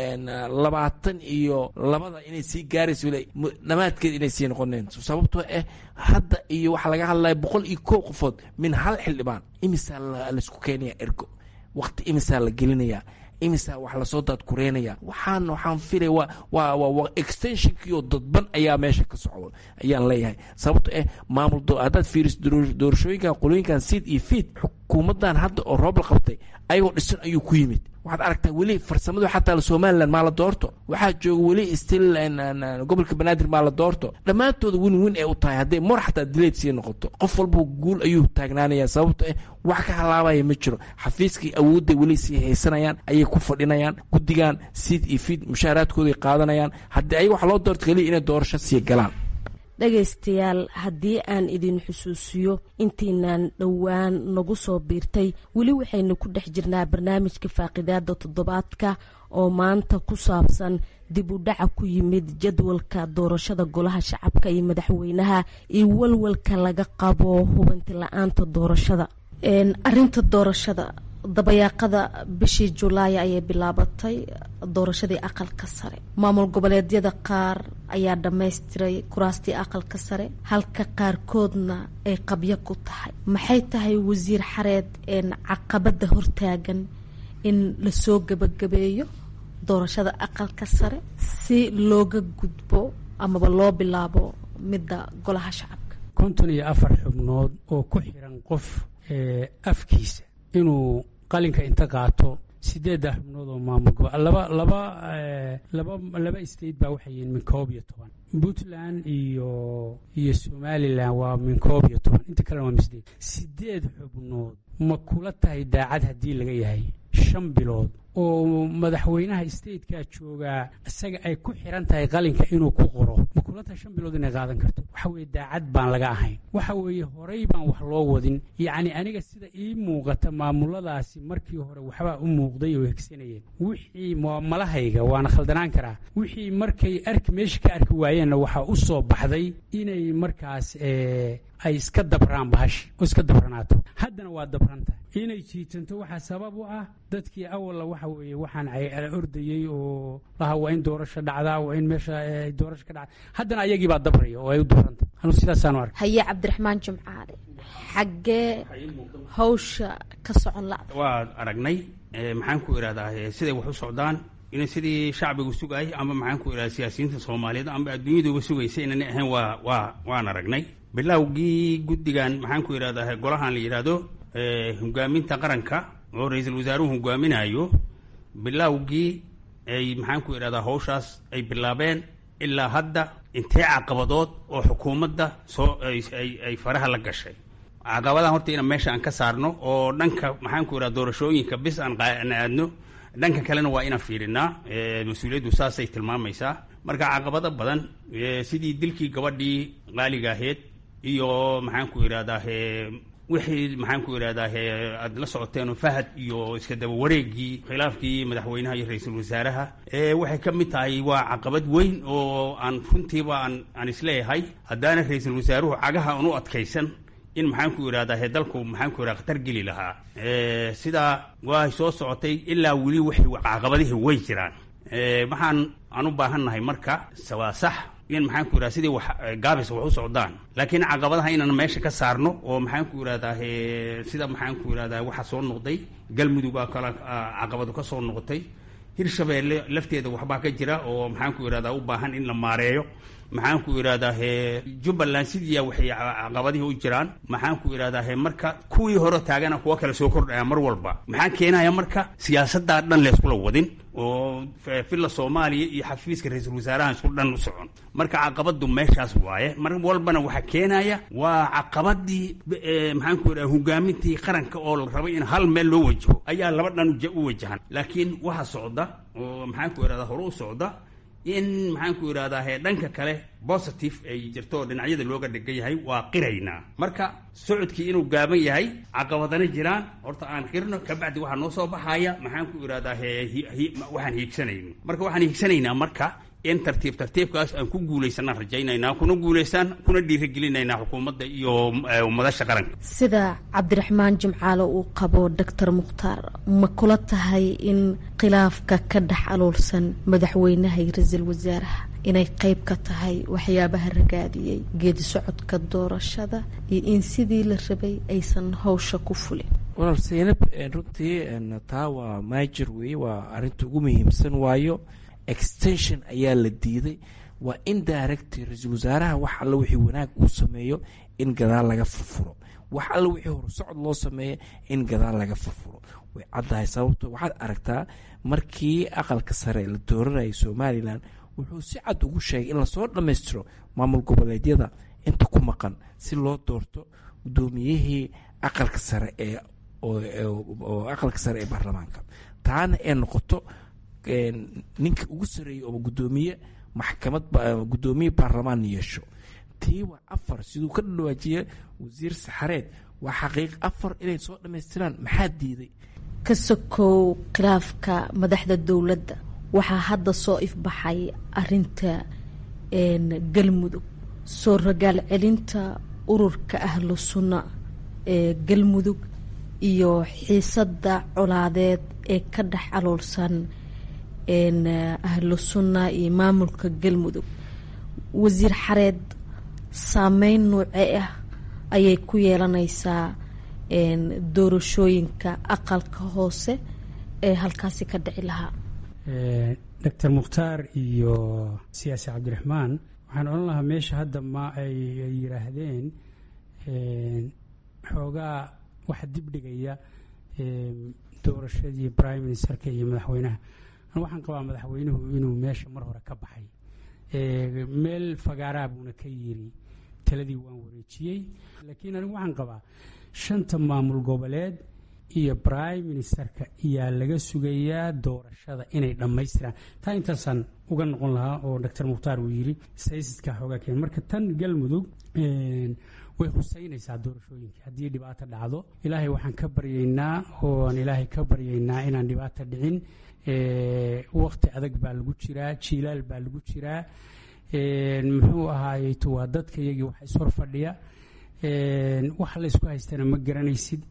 labaatan iyo labada inay sii gaarayso dhamaadkeed inay sii noqoneen sababtoo ah hadda iyo waxaa laga hadlaya boqol iyo kow qofood min hal xildhibaan imisaa laisku keenaya ergo waqti imisaa la gelinaya imisaa wax lasoo daadkureynaya waxaan waxaan filaya waa waa waa extensionkiioo dadban ayaa meesha ka socdo ayaan leeyahay sababto ah maamul haddaad fiiriso doorashooyinkan qolooyinkan seed iyo feed xukuumaddan hadda oo roob la qabtay ayagoo dhisan ayuu ku yimid waxaad aragtaa weli farsamadu xataa somalilan maa la doorto waxaa jooga weli still gobolka banaadir maa la doorto dhammaantooda win win ay u tahay hadday mor xataa dileed sii noqoto qof walba guul ayuu taagnaanaya sababto ah wax ka halaabaya ma jiro xafiiskii awoodday weli sii haysanayaan ayay ku fadhinayaan guddigan siid iyo fiid mushaaraadkooday qaadanayaan haddii ayaga wax loo doorto keliya inay doorasho sii galaan dhegaystayaal haddii aan idin xusuusiyo intiinaan dhowaan nagu soo biirtay weli waxaynu ku dhex jirnaa barnaamijka faaqidaada toddobaadka oo maanta ku saabsan dib u dhaca ku yimid jadwalka doorashada golaha shacabka iyo madaxweynaha iyo walwalka laga qabo hubanti la-aanta doorashada arinta doorashada dabayaaqada bishii julaay ayay bilaabatay doorashadii aqalka sare maamul goboleedyada qaar ayaa dhammaystiray kuraastii aqalka sare halka qaarkoodna ay qabyo ku tahay maxay tahay wasiir xareed een caqabada hortaagan in lasoo gebagabeeyo doorashada aqalka sare si looga gudbo amaba loo bilaabo midda golaha shacabka konton iyo afar xubnood oo ku xiran qof afkiisa inuu qalinka inta qaato sideedda xubnood oo maamul gobo laba laba laba laba state baa waxay yihiin min koob iyo toban puntland iyo iyo somalilan waa min koob iyo toban inta kalena waa min sideed sideed xubnood ma kula tahay daacad haddii laga yahay shan bilood oo madaxweynaha statekaa joogaa isaga ay ku xiran tahay qalinka inuu ku qoro ma kula tahay shan bilood inay qaadan karto waxa weeye daacad baan laga ahayn waxa weeye horey baan wax loo wadin yacni aniga sida ii muuqata maamuladaasi markii hore waxbaa u muuqday oo hegsanayeen wixii malahayga waana khaldanaan karaa wixii markay arki meesha ka arki waayeenna waxaa u soo baxday inay markaas ay iska dabraan bahashi oo iska dabranaato haddana waa dabranta inay jiitanto waxaa sabab u ah dadkii awalla waxa weeye waxaan ordayey oo laha waa in doorasho dhacdaa waa in meesha doorasho ka dhacda haddana ayagii baa dabraya oo ay u dabranta anu sidaasaanu ark haye cabdiraxmaan jimcaale xaggee hawsha ka socon la waa aragnay maxaan ku idhahdaa siday wax u socdaan in sidii shacbigu sugay ama maxaan ku idhahda siyaasiyiinta soomaaliyeed ama adduunyaduba sugaysa inana ahayn waa waa waan aragnay bilowgii guddigan maxaan ku idhahdaa golahan la yidhaahdo hogaaminta qaranka oo ra-iisul wasaaruhu hogaaminayo bilowgii ay maxaan ku idhahdaa hawshaas ay bilaabeen ilaa hadda intee caqabadood oo xukuumadda soo ay faraha la gashay caqabadahan horta ina meesha aan ka saarno oo dhanka maxaan ku idhahda doorashooyinka bis aan aadno dhanka kalena waa inaan fiirinaa mas-uuliyaddu saasay tilmaamaysaa marka caqabado badan sidii dilkii gabadhii qaaliga ahayd iyo maxaan ku idhahdaa wixii maxaan ku idhahdaa aad la socoteen fahad iyo iska daba wareegii khilaafkii madaxweynaha iyo ra-iisul wasaaraha waxay ka mid tahay waa caqabad weyn oo aan runtiiba aan aan isleeyahay haddaana ra-iisul wasaaruhu cagaha aan u adkaysan in maxaan ku idhahdaa dalku maxaan ku idhahda khatar geli lahaa sidaa waa soo socotay ilaa weli waxay caqabadihii way jiraan waxaan aan u baahannahay marka waa sax in maxaan ku idhahda sidii wax gaabis wax u socdaan laakiin caqabadaha inaan meesha ka saarno oo maxaan ku idhahdaa sida maxaan ku idhahdaa waxa soo noqday galmudug baa kala caqabadu ka soo noqotay hirshabeelle lafteeda waxbaa ka jira oo maxaan ku idhahdaa u baahan in la maareeyo maxaan ku idhahdaa jubbaland sidiiya waxay caqabadihii u jiraan maxaan ku idhahdaa marka kuwii hore taagana kuwa kale soo kordhaya mar walba maxaa keenaya marka siyaasaddaa dhan layskula wadin oo filla soomaaliya iyo xafiiska ra-iisul wasaaraha isku dhan u socon marka caqabadu meeshaas waaye mar walbana waxaa keenaya waa caqabadii maxaan ku idhahda hogaamintii qaranka oo la rabay in hal meel loo wajaho ayaa laba dhan u wajahan laakiin waxa socda oo maxaan ku idhahda hore u socda in maxaan ku idhahdaa dhanka kale positive ay jirto oo dhinacyada looga dhigan yahay waa qiraynaa marka socodkii inuu gaaban yahay caqabadana jiraan horta aan qirno kabacdi waxaa noo soo baxaya maxaan ku idhahdaa waxaan hiigsanayno marka waxaan hiigsanaynaa marka in tartiib tartiibkaas aan ku guulaysanaan rajaynaynaa kuna guulaystaan kuna dhiirigelinaynaa xukuumadda iyo madasha qaranka sida cabdiraxmaan jimcaale uu qabo doctor mukhtaar ma kula tahay in khilaafka ka dhex aluulsan madaxweynaha iyo ra-iisul wasaaraha inay qeyb ka tahay waxyaabaha ragaadiyey geedi socodka doorashada iyo in sidii la rabay aysan hawsha ku fulin walaal seynab runtii taa waa maajir weeye waa arrinta ugu muhiimsan waayo extension ayaa la diiday waa in director ra-iisul wasaaraha wax alla wixii wanaag uu sameeyo in gadaal laga furfuro wax alla wixii horsocod loo sameeyo in gadaal laga furfuro way caddahay sababto waxaad aragtaa markii aqalka sare la dooranayay somalilan wuxuu si cad ugu sheegay in lasoo dhammaystiro maamul goboleedyada inta ku maqan si loo doorto guddoomiyihii aqalka sare ee oo aqalka sare ee baarlamaanka taana ee noqoto ninka ugu sareeyey oo guddoomiye maxkamad guddoomiye baarlamaan yeesho tii waa afar siduu ka dhawaajiye wasiir saxareed waa xaqiiq afar inay soo dhammaystiraan maxaa diiday ka sokow khilaafka madaxda dowladda waxaa hadda soo ifbaxay arinta galmudug soo ragaal celinta ururka ahlu sunna ee galmudug iyo xiisadda colaadeed ee ka dhex aloolsan ahlu sunna iyo maamulka galmudug wasiir xareed saameyn noocee ah ayay ku yeelanaysaa doorashooyinka aqalka hoose ee halkaasi ka dhici lahaa doctor mukhtaar iyo siyaasi cabdiraxmaan waxaan odhan lahaa meesha hadda ma ay yidhaahdeen xoogaa waxa dibdhigaya doorashadii prime ministerka iyo madaxweynaha waxaan qabaa madaxweynuhu inuu meesha mar hore ka baxay meel fagaaraa buuna ka yiri taladii waan wareejiyey laakiin anigu waxaan qabaa shanta maamul goboleed iyo prime ministerka ayaa laga sugayaa doorashada inay dhammaystiraan taa intaasaan uga noqon lahaa oo doctor mukhtaar uu yiri saysidka xoogaa keen marka tan galmudug way huseynaysaa doorashooyinka haddii dhibaato dhacdo ilaahay waxaan ka baryaynaa ooaan ilaahay ka baryaynaa inaan dhibaato dhicin wakti adag baa lagu jiraa jiilaal baa lagu jiraa muxuu ahaayeyto waa dadka iyagii wax ishor fadhiya wax laysku haystana ma garanaysid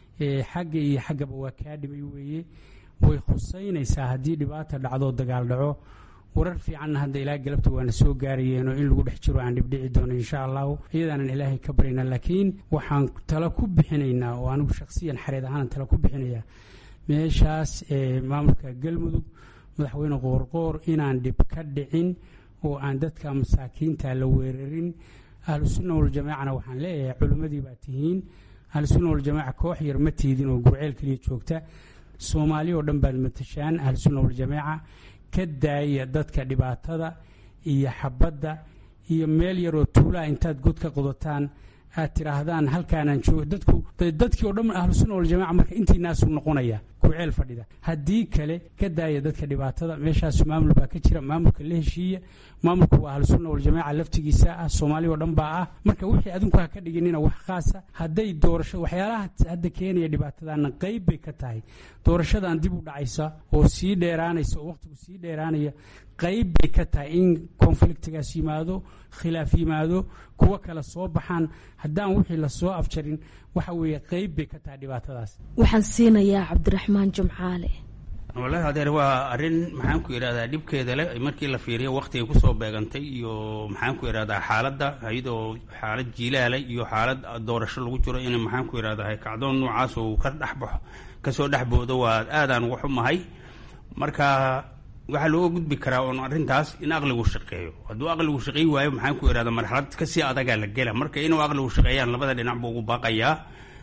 xagga iyo xaggaba waa kaa dhimay weeye way khuseynaysaa haddii dhibaata dhacdoo dagaal dhaco warar fiicanna hadda ilaa galabta waana soo gaarayeenoo in lagu dhex jiro aan dhibdhici doono insha allahu iyadaanan ilaahay ka baryaynaa laakiin waxaan talo ku bixinaynaa oo anigu shakhsiyan xareed ahaanan talo ku bixinayaa meeshaas maamulka galmudug madaxweyne qoorqoor inaan dhib ka dhicin oo aan dadka masaakiinta la weerarin ahlu sunna waljamaacana waxaan leeyahay culimmadii baa tihiin ahlu sunna waljamaaca koox yar ma tiidin oo gurceel keliya joogta soomaali oo dhan baad matashaan ahlu sunna waljamaaca ka daaya dadka dhibaatada iyo xabadda iyo meel yaroo tuulaa intaad god ka qodataan aad tidhaahdaan halkaanaan joogo dadku dadkii oo dhan ahlu sunna waljamaca marka intiinaasuu noqonaya gurceel fadhida haddii kale ka daaya dadka dhibaatada meeshaas maamul baa ka jira maamulka la heshiiya maamulku waa ahlu sunna waljamaaca laftigiisa ah soomaali oo dhan baa ah marka wixii adinku ha ka dhiginina wax khaasa hadday doorasho waxyaalaha hadda keenaya dhibaatadana qayb bay ka tahay doorashadan dib u dhacaysa oo sii dheeraanaysa oo waqtigu sii dheeraanaya qayb bay ka tahay in konfliktigaas yimaado khilaaf yimaado kuwo kale soo baxaan haddaan wixii lasoo afjarin waxa weeye qayb bay ka tahay dhibaatadaas waxaan siinayaa cabdiraxmaan jumcaale wallaahi adeer waa arrin maxaan ku idhahdaa dhibkeeda leh markii la fiiriyo waqtigay kusoo beegantay iyo maxaan ku idhahdaa xaaladda iyadoo xaalad jiilaala iyo xaalad doorasho lagu jiro in maxaan ku idhahdaa kacdoon noocaas uu ka dhexbaxo kasoo dhexboodo waa aadaan uga xumahay marka waxaa looga gudbi karaa oon arrintaas in aqligu shaqeeyo hadduu aqligu shaqeey waayo maxaan ku idhahda marxalad kasii adagaa la gela marka inuu aqligu shaqeeyaan labada dhinac buu ugu baaqayaa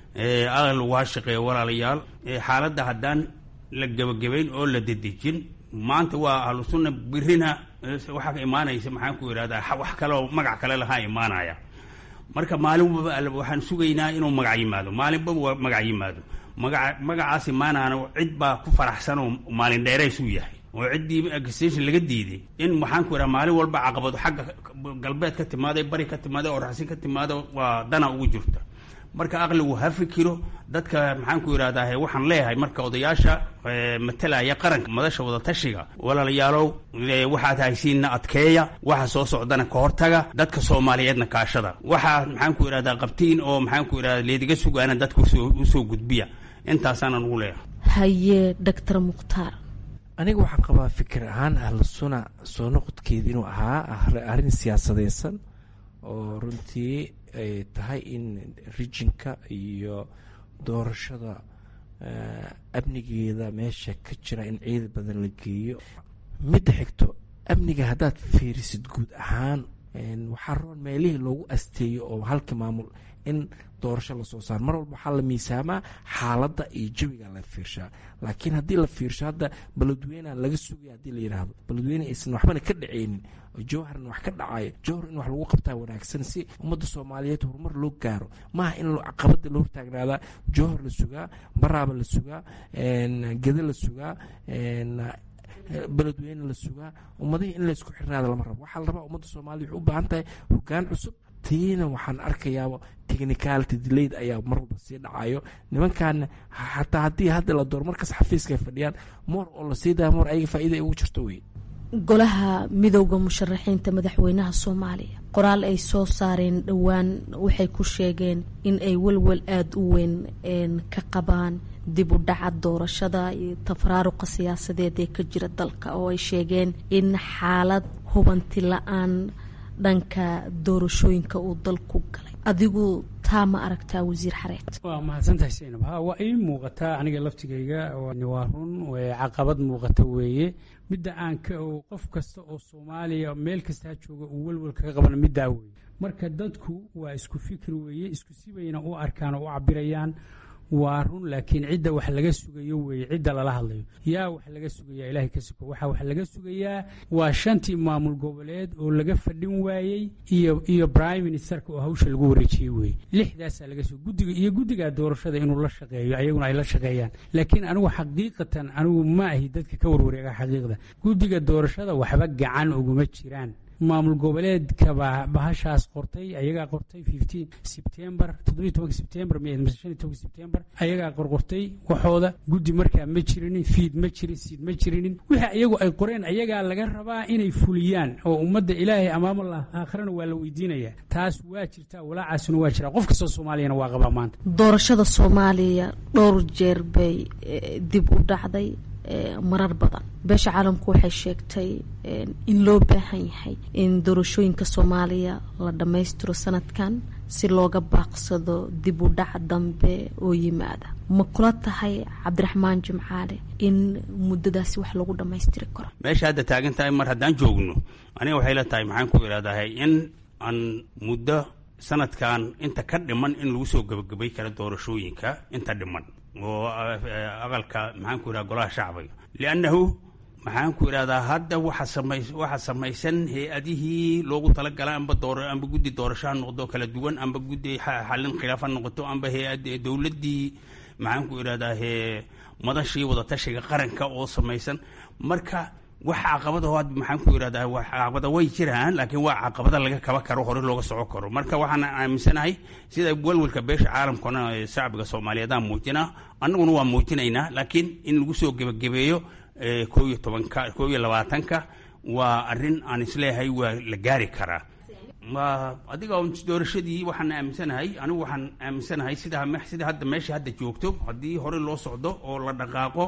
aqligu ha shaqeeyo walaalayaal xaaladda haddaan la gebagabayn oo la dedejin maanta waa ahlu sunna birina waxaa imaanaysa maxaan ku idhahdaa wax kaleoo magac kale lahaa imaanaya marka maalinbaba waxaan sugaynaa inuu magac yimaado maalinbaba magac yimaado maga magacaas imaanaana cid baa ku faraxsan oo maalin dheeraysuu yahay oo ciddii agstation laga diiday in maxaan ku idhaha maalin walba caqabado xagga galbeed ka timaada bari ka timaada oo raxsin ka timaada waa dana ugu jirta marka aqligu ha fikiro dadka maxaan ku idhahdaa waxaan leeyahay marka odayaasha matalaya qaranka madasha wadatashiga walaalayaalow waxaad haysiinna adkeeya waxa soo socdana ka hortaga dadka soomaaliyeedna kaashada waxaa maxaan ku idhahdaa qabtiin oo maxaan ku idhahda leediga sugaana dadka usoo gudbiya intaasaanan ugu leeyahay haye doctor mukhtaar aniga waxaan qabaa fikir ahaan ahlu suna soo noqodkeeda inuu ahaa arrin siyaasadeysan oo runtii ay tahay in rijinka iyo doorashada amnigeeda meesha ka jira in ciidan badan la geeyo midda xigto amniga haddaad fiirisid guud ahaan waxaa roon meelihii loogu asteeyo oo halka maamul in doorasho lasoo saaro mar walba waxaa la miisaamaa xaaladda iyo jawiga la fiirshaa laakiin haddii la fiirsho hadda baladweyneha laga sugaya haddii la yidhaahdo baladweyne aysan waxbana ka dhaceynin jowharna wax ka dhacayo jowhar in wax lagu qabtaa wanaagsan si ummadda soomaaliyeed horumar loo gaaro maaha in caqabada la hortaagnaadaa jowhar la sugaa baraaba la sugaa geda la sugaa beledweyne la sugaa ummadihii in laysku xirnaada lama rabo waxaa la rabaa ummadda soomaliya waxay u baahan tahay hogaan cusub tiina waxaan arkayaaba technicality delayed ayaa mar walba sii dhacayo nimankaana xataa haddii hadda la door markas xafiiska ay fadhiyaan moor oo lasii daya moor ayaga faa'iida ay ugu jirto wey golaha midowda musharaxiinta madaxweynaha soomaaliya qoraal ay soo saareen dhowaan waxay ku sheegeen in ay walwal aada u weyn ka qabaan dib u dhaca doorashada iyo tafaraaruqa siyaasadeed ee ka jira dalka oo ay sheegeen in xaalad hubanti la-aan dhanka doorashooyinka uu dalku galay adigu taa ma aragtaa wasiir xareed waa mahadsantahay saynab ha waa ii muuqataa aniga laftigayga waa run caqabad muuqata weeye midda aan ka qof kasta oo soomaaliya meel kastaa jooga uu welwel kaga qabana middaa weeye marka dadku waa isku fikir weeye isku sibayna u arkaan oo u cabirayaan waa run laakiin cidda wax laga sugayo weeye cidda lala hadlayo yaa wax laga sugayaa ilaahay ka suko waxaa wax laga sugayaa waa shantii maamul goboleed oo laga fadhin waayey iyo iyo prime ministerka oo hawsha lagu wareejiyey weeye lixdaasaa laga suga guddiga iyo guddigaa doorashada inuu la shaqeeyo ayaguna ay la shaqeeyaan laakiin anigu xaqiiqatan anigu ma ahi dadka ka warwareega xaqiiqda guddiga doorashada waxba gacan uguma jiraan maamul goboleedkaba bahashaas qortay ayagaa qortay sebtembar sebtembar sebtembar ayagaa qorqortay waxooda guddi markaa ma jirinin fiid ma jirin siid ma jirinin wixii iyagu ay qoreen ayagaa laga rabaa inay fuliyaan oo ummadda ilaahay amaamallah aakhirana waa la weydiinaya taas waa jirtaa walaacaasuna waa jiraa qof kastoo soomaaliyana waa qabaa maanta doorashada soomaaliya dhowr jeer bay dib u dhacday marar badan beesha caalamku waxay sheegtay in loo baahan yahay in doorashooyinka soomaaliya la dhammaystiro sanadkan si looga baaqsado dib u dhac dambe oo yimaada ma kula tahay cabdiraxmaan jimcaale in muddadaasi wax lagu dhammaystiri karo meesha hadda taagan tahay mar haddaan joogno aniga waxay la tahay maxaan ku idhahdahay in aan muddo sanadkan inta ka dhiman in lagu soo gebagabay karo doorashooyinka inta dhiman oo aqalka maxaan ku idhaha golaha shacbiga liannahu maxaan ku idhahdaa hadda waxa samay waxa samaysan hay-adihii loogu talagalay amba door amba guddi doorasho ha noqdo kala duwan amba guddi xallin khilaaf ha noqoto amba hay-ad dowladdii maxaan ku idhahdaa he madashii wadatashiga qaranka oo samaysan marka wax caqabada oo hadda maxaan ku idhahdaa wax caqabada way jiraan laakiin waa caqabada laga kaba karo hore looga soco karo marka waxaan aaminsanahay sida walwalka beesha caalamkana ee shacbiga soomaaliyeedaan muujinaa annaguna waa muujinaynaa laakiin in lagu soo gebagabeeyo koo iyo tobanka koo iyo labaatanka waa arrin aan isleeyahay waa la gaari karaa adiga doorashadii waxaan aaminsanahay anigu waxaan aaminsanahay sida sida hadda meesha hadda joogto haddii hore loo socdo oo la dhaqaaqo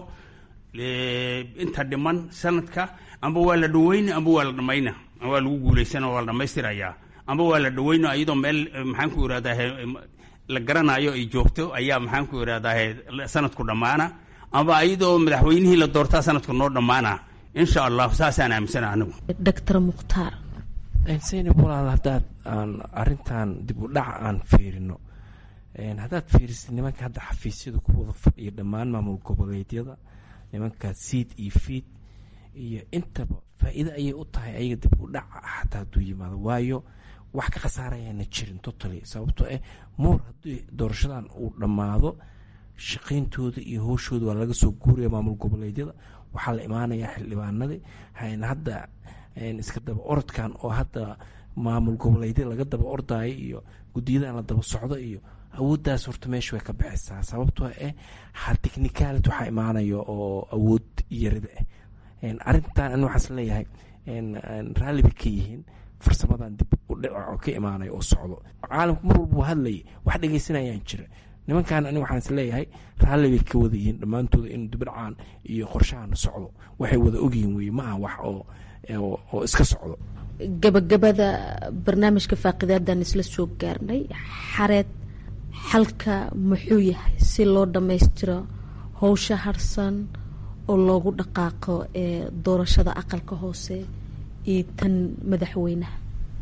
inta dhiman sanadka amba waa la dhaweyna amba waa la dhamayna waa lagu guulaysana waa la dhamaystirayaa amba waa la dhaweyna iyadoo meel maxaan ku irahdaa la garanayo ay joogto ayaa maxaan ku irahdaa sanadku dhammaana amba iyadoo madaxweynihii la doortaa sanadku noo dhammaana insha allah saasaan aaminsana anigu doctor mukhtaar saynab walaal haddaad aan arrintan dib u dhaca aan fiirino haddaad fiirisid nimanka hadda xafiisyada ku wada fadhiya dhammaan maamul goboleedyada nimanka siid iyo fiid iyo intaba faa-iido ayay u tahay ayaga dib u dhaca xataa hadduu yimaado waayo wax ka khasaarayaana jirin totally sababtoo ah moor haddii doorashadan uu dhammaado shaqayntooda iyo howshooda waa laga soo guuraya maamul goboleedyada waxaa la imaanayaa xildhibaanadii hadda iska daba orodkan oo hadda maamul goboleedyada laga daba ordaayo iyo guddiyadan la daba socdo iyo awooddaas horta meesha way ka baxaysaa sababtoo ah ha technicality waxaa imaanaya oo awood yarida ah arrintan ani waxaas leeyahay raalli bay ka yihiin farsamadan dib u dhica oo ka imaanaya oo socdo caalamku mar walba hadlayay wax dhegeysanayaan jira nimankan ani waxaan is leeyahay raalli bay ka wada yihiin dhammaantooda inuu dibdhacaan iyo qorshahan socdo waxay wada ogyihiin weye ma aha wax oo oo iska socdo gabagabada barnaamijka faaqidaadaan isla soo gaarnay xareed xalka muxuu yahay si loo dhammaystiro howsha harsan oo loogu dhaqaaqo ee doorashada aqalka hoose iyo tan madaxweynaha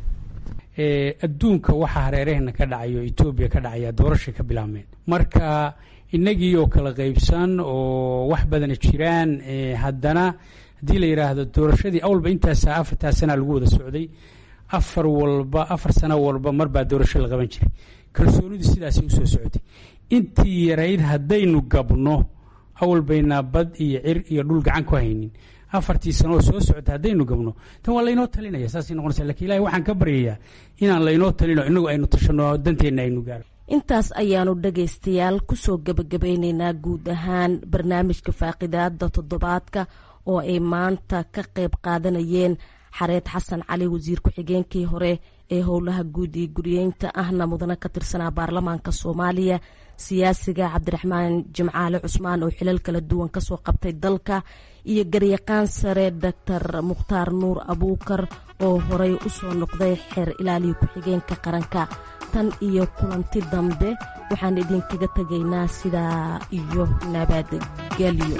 adduunka waxaa hareeraheenna ka dhacayo etoobiya ka dhacaya doorashay ka bilaabmeen marka inagii oo kala qaybsan oo wax badana jiraan haddana haddii la yidhaahdo doorashadii awalba intaasa afartaa sanaa lagu wada socday afar walba afar sano walba marbaa doorasho la qaban jiray kalsoonidu sidaasay usoo socotay intii yarayd haddaynu gabno awal baynaa bad iyo cir iyo dhul gacan ku haynin afartii sanooo soo socota haddaynu gabno tan waa laynoo talinaya saasay noqonaysa lakin ilahi waxaan ka baryayaa inaan laynoo talino inagu aynu tashano danteenna aynu gaaro intaas ayaanu dhagaystayaal kusoo gebagabeyneynaa guud ahaan barnaamijka faaqidaada toddobaadka oo ay maanta ka qayb qaadanayeen xareed xasan cali wasiir ku-xigeenkii hore ee howlaha guud iyo guryeynta ahna mudane ka tirsanaa baarlamaanka soomaaliya siyaasiga cabdiraxmaan jimcaale cusmaan oo xilal kala duwan kasoo qabtay dalka iyo garyaqaan sare doctor mukhtaar nuur abuukar oo horey usoo noqday xeer ilaaliya ku-xigeenka qaranka tan iyo kulanti dambe waxaan idinkaga tegaynaa sidaa iyo nabadgelyo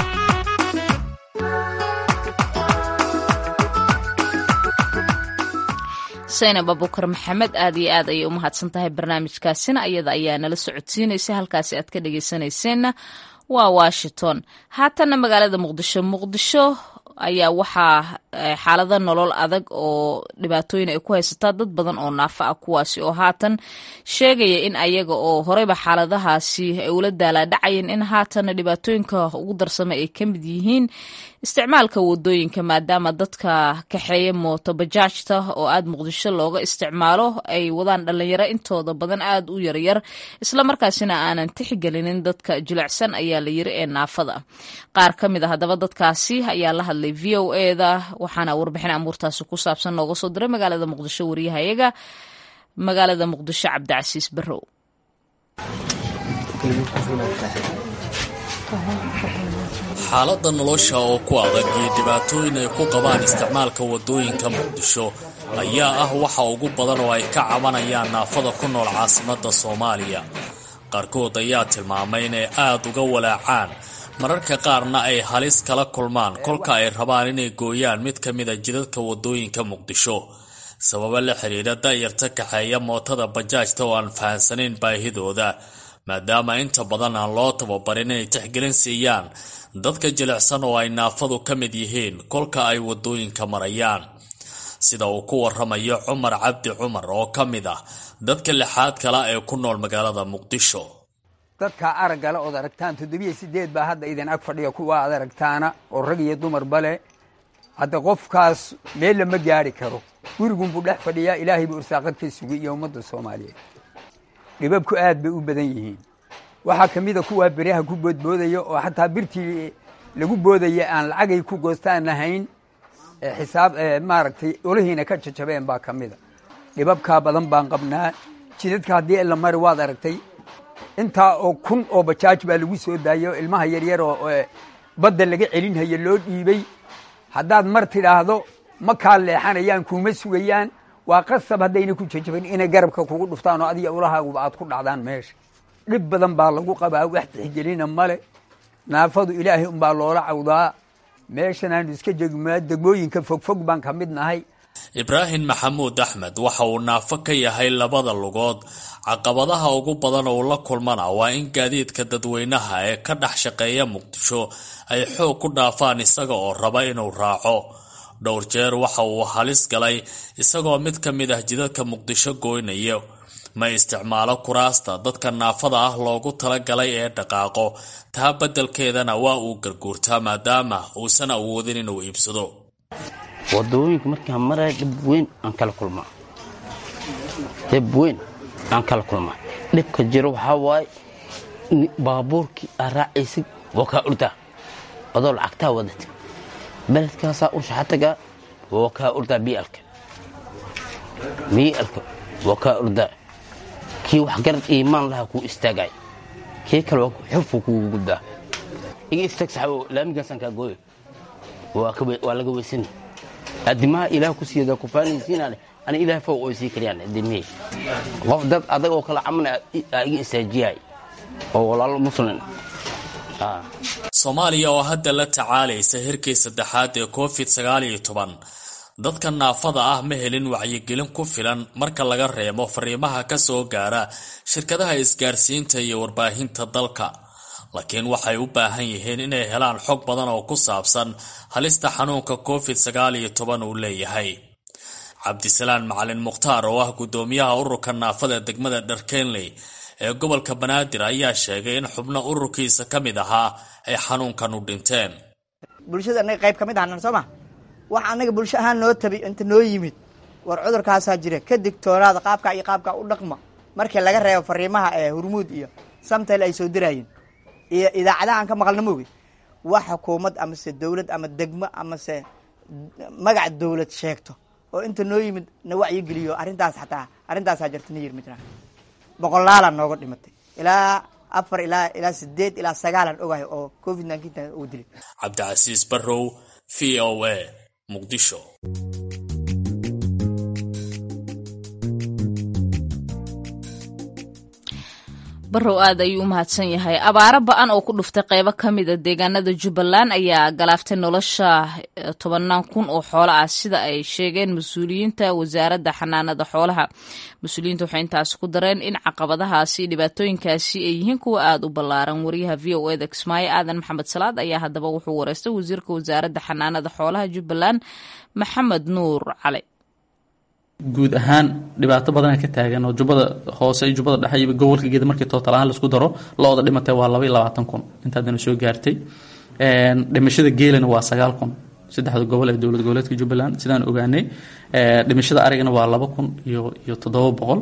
saynab abukar maxamed aad iyo aad ayay u mahadsan tahay barnaamijkaasina iyada ayaa nala socodsiinaysa halkaasi aad ka dhageysanayseena waa washington haatanna magaalada muqdisho muqdisho ayaa waxaa xaalado nolol adag oo dhibaatooyin ay ku haysataa dad badan oo naafa ah kuwaasi oo haatan sheegaya in ayaga oo horeyba xaaladahaasi ay ula daalaadhacayeen in haatanna dhibaatooyinka ugu darsama ay ka mid yihiin isticmaalka wadooyinka maadaama dadka kaxeeya mooto bajaajta oo aad muqdisho looga isticmaalo ay wadaan dhalinyaro intooda badan aad u yaryar islamarkaasina aanan tixgelinin dadka jilicsan ayaa la yiri ee naafada qaar ka mid a haddaba dadkaasi ayaa la hadlay v o eda waxaana warbixin amuurtaasi ku saabsan nooga soo diray magaalada muqdisho wariyahayaga magaalada muqdisho cabdicasiis barrow xaaladda nolosha oo ku adag iyo dhibaatooyin ay ku qabaan isticmaalka waddooyinka muqdisho ayaa ah waxa ugu badan oo ay ka cabanayaan naafada ku nool caasimadda soomaaliya qaarkood ayaa tilmaamay inay aad uga walaacaan mararka qaarna ay halis kala kulmaan kolka ay rabaan inay gooyaan mid ka mida jidadka waddooyinka muqdisho sababo la xidhiidha da'yarta kaxeeya mootada bajaajta oo aan fahansanayn baahidooda maadaama inta badan aan loo tababarin inay tixgelin siiyaan dadka jilicsan oo ay naafadu ka mid yihiin kolka ay waddooyinka marayaan sida uu ku waramayo cumar cabdi cumar oo ka mid ah dadka lixaad kala ee ku nool magaalada muqdisho dadka araggale ood aragtaan toddobiyo sideed baa hadda idin ag fadhiya kuwa aad aragtaana oo rag iyo dumarba leh hadda qofkaas meel lama gaari karo gurigunbuu dhex fadhiyaa ilaahay buu irsaaqad ka sugay iyo ummadda soomaaliyeed dhibabku aad bay u badan yihiin waxaa ka mida kuwaa beriyaha ku boodboodaya oo xataa birtii lagu boodaya aan lacagay ku goostaan lahayn xisaab maaragtay olihiina ka jajabeen baa ka mida dhibabkaa badan baan qabnaa jidadka haddii la mari waad aragtay intaa oo kun oo bajaaj baa lagu soo daayay oo ilmaha yaryar oo badda laga celinhaya loo dhiibay haddaad mar tidhaahdo ma kaa leexanayaan kuuma sugayaan waa qasab haddayna ku jajabin inay garabka kugu dhuftaan oo adiga ulahaaguba aad ku dhacdaan meesha dhib badan baa lagu qabaa wax tixgelina male naafadu ilaahay unbaa loola cawdaa meeshan aanu iska jegmaa degmooyinka fogfog baan ka mid nahay ibraahim maxamuud axmed waxa uu naafo ka yahay labada lugood caqabadaha ugu badan oo la kulmana waa in gaadiidka dadweynaha ee ka dhex shaqeeya muqdisho ay xoog ku dhaafaan isaga oo raba inuu raaco dhowr jeer waxa uu halis galay isagoo mid ka mid ah jidadka muqdisho gooynaya ma isticmaalo kuraasta dadka naafada ah loogu talagalay ee dhaqaaqo taa beddelkeedana waa uu garguurtaa maadaama uusan awoodin inuu iibsado wadooyinka markaan maraya dhib weyn aan kala kulmaa dhib weyn aan kala kulmaa dhibka jiro waxaa waaye baabuurkii aa raacaysid waa kaa urdaa adoo lacagtaa wadata beledkaasaa u shaxatagaa waa kaa urdaa bialka bialka waa kaa urdaa kii wax garad iimaan lahaa kuu istaagay kii kale xufuu kugu guddaa iga istaag saxabo laamigaasaan kaa gooyo waa laga weysani adimaha ilaah ku siiyada kufaanaysiinaan ani ilaah faw oo sii kariyaan adimihii qof dad adag oo kala camana aa iga istaajiyay oo walaalo muslim soomaaliya oo hadda la tacaalaysa hirkii saddexaad ee covid sagaal iyo toban dadka naafada ah ma helin wacyigelin ku filan marka laga reebo fariimaha ka soo gaara shirkadaha isgaarsiinta iyo warbaahinta dalka laakiin waxay u baahan yihiin inay helaan xog badan oo ku saabsan halista xanuunka covid sagaal iyo toban uu leeyahay cabdisalaan macalin mukhtaar oo ah guddoomiyaha ururka naafada degmada dharkenley ee gobolka banaadir ayaa sheegay in xubno ururkiisa ka mid ahaa ay xanuunkan u dhinteen bulshada anaga qayb ka mid ahnan soo ma wax anaga bulsho ahaan noo tabi inta noo yimid war cudurkaasaa jira ka digtoonaada qaabkaa iyo qaabkaa u dhaqma markii laga reebo fariimaha ee hurmuud iyo samtel ay soo diraayeen iyo idaacadaha aan ka maqalna moogi wax xukuumad amase dowlad ama degmo amase magac dowlad sheegto oo inta noo yimid na wacyigeliyo arrintaas xataa arrintaasaa jirta na yir ma jiraan boqolaalaan nooga dhimatay ilaa afar ilaa ilaa sideed ilaa sagaalaan ogahay oo covid nineteen uu dilay cabdicasiis barrow v o a muqdisho barrow aad ayuu u mahadsan yahay abaaro ba-an oo ku dhuftay qeybo ka mida deegaanada jubbaland ayaa galaaftay nolosha tobanaan kun oo xoolo ah sida ay sheegeen mas-uuliyiinta wasaaradda xanaanada xoolaha mas-uuliyiinta waxay intaasi ku dareen in caqabadahaasi dhibaatooyinkaasi ay yihiin kuwa aada u ballaaran wariyaha v o eda kismaayo aadan maxamed salaad ayaa haddaba wuxuu wareystay wasiirka wasaaradda xanaanada xoolaha jubbaland maxamed nuur cali guud ahaan dhibaato badana ka taagan oo jubbada hoose iyo jubbada dhexe iyo gobolka geeda markii tootal ahaan laisku daro lo-da dhimatay waa laba iyo labaatan kun intaadana soo gaartay dhimashada geelana waa sagaal kun saddexda gobol ee dowlad goboleedka jubbaland sidaan ogaanay dhimashada arigana waa laba kun iyo iyo toddoba boqol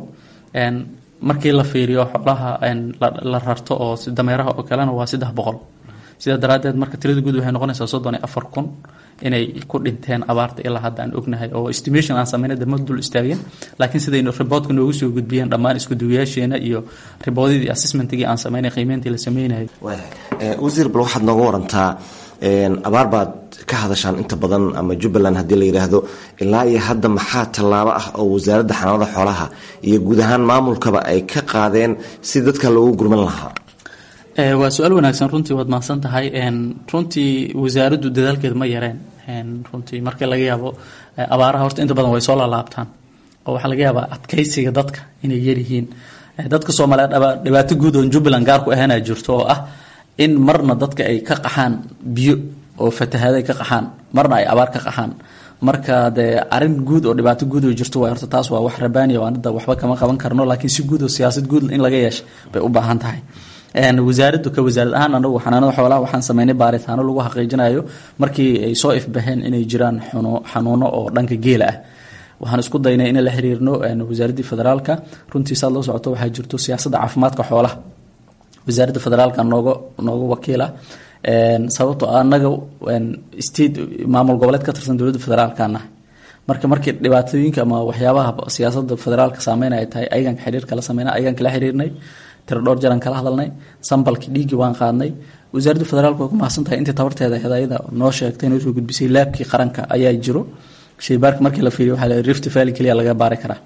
markii la fiiriyo xoolaha la rarto oo dameeraha oo kalena waa saddex boqol sidaa daraaddeed marka tirada guud waxay noqonaysaa soddon iyo afar kun inay ku dhinteen abaarta ilaa hadda aan ognahay oo estimation aan sameynay dama dul istaageen laakiin sidaynu riboodka noogu soo gudbiyeen dhammaan iskuduwayaasheena iyo riboodadii assessmentigii aan sameynay qiimeyntii la sameynayay wasiir bal waxaad nooga warantaa abaar baad ka hadashaan inta badan ama jubbaland haddii la yidhaahdo ilaa iyo hadda maxaa tallaabo ah oo wasaaradda xanaanada xoolaha iyo guud ahaan maamulkaba ay ka qaadeen si dadka loogu gurman lahaa waa su-aal wanaagsan runtii waad mahadsan tahay runtii wasaaraddu dadaalkeeda ma yareen runtii marka laga yaabo abaaraha horta inta badan way soo laalaabtaan oo waxaa laga yaabaa adkaysiga dadka inay yaryihiin dadka soomaaliyeed dhibaato guud oo jubbaland gaar ku ahaana jirto oo ah in marna dadka ay ka qaxaan biyo oo fatahaada ay ka qaxaan marna ay abaar ka qaxaan marka dee arin guud oo dhibaato guud oo jirto waa horta taas waa wax rabaaniya oo anada waxba kama qaban karno laakiin si guud oo siyaasad guud in laga yeesha bay u baahan tahay wasaaraddu ka wasaarad ahaan anagu xanaanada xoolaha waxaan sameynay baaritaano lagu xaqiijinayo markii ay soo ifbaheen inay jiraan xanuuno oo dhanka geela ah waxaan isku daynay in la xiriirno wasaaraddii federaalka runtii saad loo socoto waxaa jirto siyaasadda caafimaadka xoolaha wasaaradda federaalka nooga nooga wakiila sababtoo anaga state maamul goboleed ka tirsan dowladda federaalkana marka markii dhibaatooyinka ama waxyaabaha siyaasada federaalka saameynay ay tahay ayagan xiriir kala sameyna ayagan kala xiriirnay tiro dhowr jaran kala hadalnay sambalkii dhiiggii waan qaadnay wasaaradda federaalka way ku mahadsan tahay intii tabarteeda hedayada noo sheegtay inoo soo gudbisay laabkii qaranka ayaa jiro shaybaarka markii la fiiriyo waxaa la rift valley keliya laga baari karaa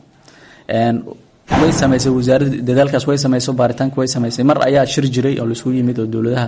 way samaysay wasaaradda dadaalkaas way samaysay baaritaanka way samaysay mar ayaa shir jiray oo laisugu yimid oo dowladaha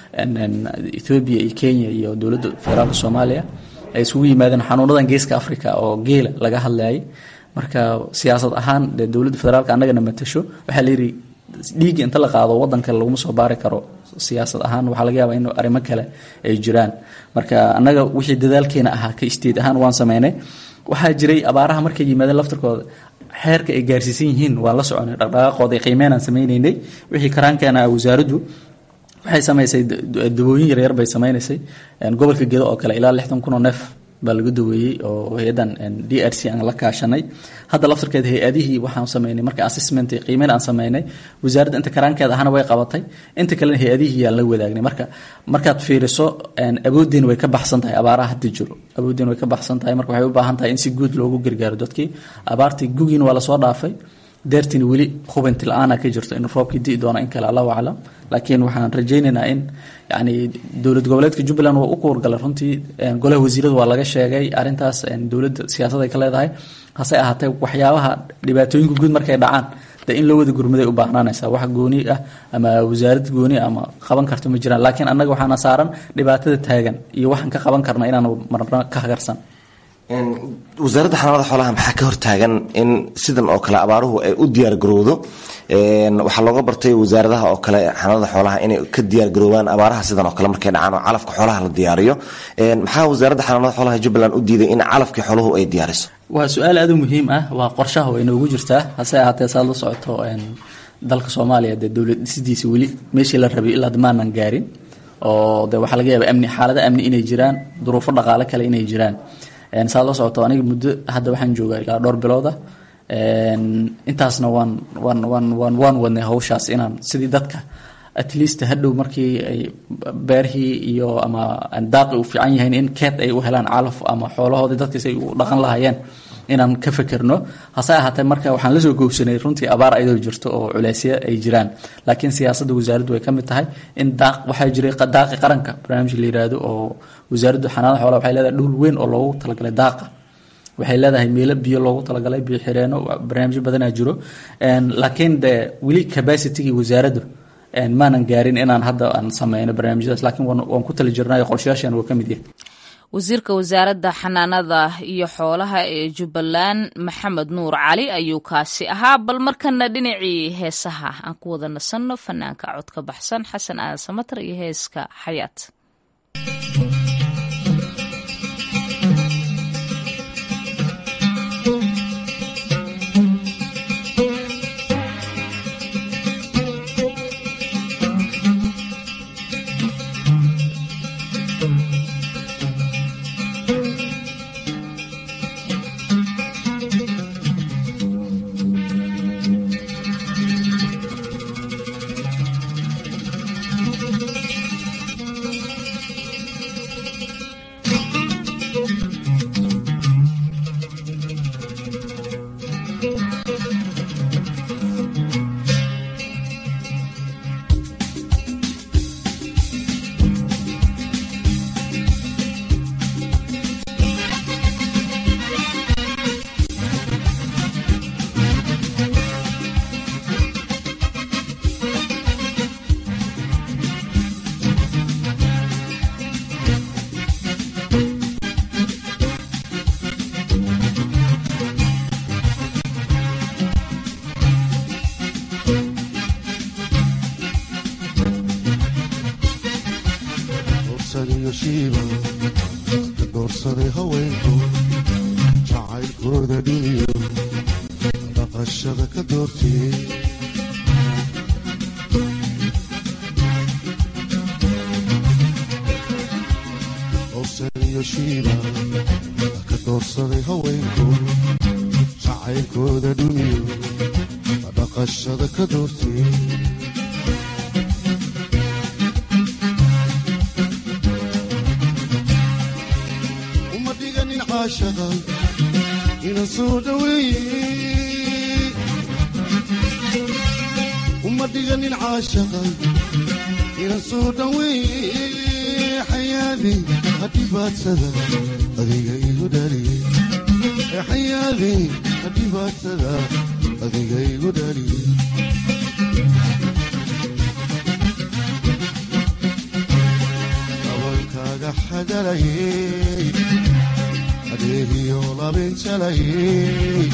ethoobia iyo kenya iyo dowladda federaalka soomaaliya ay isugu yimaadeen xanuunadan geeska africa oo geela laga hadlayay marka siyaasad ahaan dee dowladda federaalka annagana matasho waxaa layidhi dhiigga inta la qaado wadan kale laguma soo baari karo siyaasad ahaan waxaa laga yaabaa in arrimo kale ay jiraan marka annaga wixii dadaalkeena ahaa ka isteed ahaan waan sameynay waxaa jiray abaaraha markay yimaadeen laftarkooda xeerka ay gaarsiisan yihiin waan la soconay dhaqdhaqaaqooda qiimeynaan sameyneynay wixii karaankeena wasaaraddu waxay samaysay dawooyin yaryar bay sameynaysay gobolka gedo oo kale ilaa lixdan kun oo neef baa laga daweeyey oo hay-adan d r c aan la kaashanay hadda laftarkeeda hay-adihii waxaan sameynay marka assessment qiimeyn aan sameynay wasaaradda inta karaankeeda ahana way qabatay inta kalena hay-adihii yaan la wadaagnay marka markaad fiiriso awoodeen way ka baxsan tahay abaaraha hadda jiro awoodeen way ka baxsan tahay marka waxay u baahan tahay in si guud loogu gargaaro dadkii abaartii gugiina waa lasoo dhaafay deertiin weli hubinti la-aana ka jirto in roobkii di'i doono in kale allahu aclam laakiin waxaan rajaynaynaa in yani dowlad goboleedka jubbaland waa u kuwargalay runtii golaha wasiirada waa laga sheegay arintaas dowladda siyaasad ay ka leedahay hase ahaatee waxyaabaha dhibaatooyinka guud markay dhacaan de in loo wada gurmaday u baahnaanaysa wax gooni ah ama wasaarad gooni ama qaban karto ma jiraan laakiin annaga waxaana saaran dhibaatada taagan iyo waxaan ka qaban karna inaan marna ka hagarsan wasaaradda xanaanada xoolaha maxaa ka hortaagan in sidan oo kale abaaruhu ay u diyaar garowdo waxaa looga bartay wasaaradaha oo kale xanaanada xoolaha inay ka diyaar garoobaan abaaraha sidan oo kale markay dhacaan oo calafka xoolaha la diyaariyo maxaa wasaaradda xanaanada xoolaha jubbaland u diiday in calafkii xooluhu ay diyaariso waa su-aal aada u muhiim ah waa qorshaha way noogu jirtaa hase ahaatee saad la socoto dalka soomaaliya dee dowlad dhisidiisa weli meeshii la rabay ilaa maanan gaarin oo de waxaa laga yaaba amni xaalada amni inay jiraan duruufo dhaqaale kale inay jiraan saad la socoto aniga muddo hadda waxaan joogaa ilaa dhowr bilooda intaasna waan waan waan waan waan wadnay hawshaas inaan sidii dadka at least hadhow markii ay beerhii iyo ama daaqi u fiican yahayn in keed ay u helaan calaf ama xoolahoodii dadkiis ay u dhaqan lahaayeen inaan ka fekerno hase ahaatee marka waxaan lasoo googsanay runtii abaar ayadoo jirto oo culeysya ay jiraan laakiin siyaasadda wasaaraddu way ka mid tahay in daaq waxaa jiray daaqi qaranka barnaamij la yiraahdo oo wasaaraddu xanaanada xoolaha waxay leedahay dhul weyn oo loogu talagalay daaqa waxay leedahay meelo biyo loogu talagalay biyo xireeno barnaamijyo badanaa jiro laakiin de weli capacitigii wasaaraddu maanan gaarin inaan hadda aan sameyno barnaamijyadaas laakiin waan ku tali jirnay qorshayaashan waa ka mid yahay wasiirka wasaaradda xanaanada iyo xoolaha ee jubbaland maxamed nuur cali ayuu kaasi ahaa bal markana dhinacii heesaha aan ku wada nasanno fanaanka codka baxsan xasan aadan samatar iyo heeska xayaat doorsaday haweenku jacaylkooda dhiniyo dhaqashada ka doortiyey owsaniyo shiiba ka doorsaday haweenku jacaylkooda dhiniyo dhaqashada ka doortiyey ina soo dhaweeye uma dhiganin caashaqa ina soo dhaweeye xayaadi hadhibaadsada adiga igu dhaliye xayaadi hadhibaadsada adiga igu dhaliye abankaaga xagalayey adeegiyo labinjalayey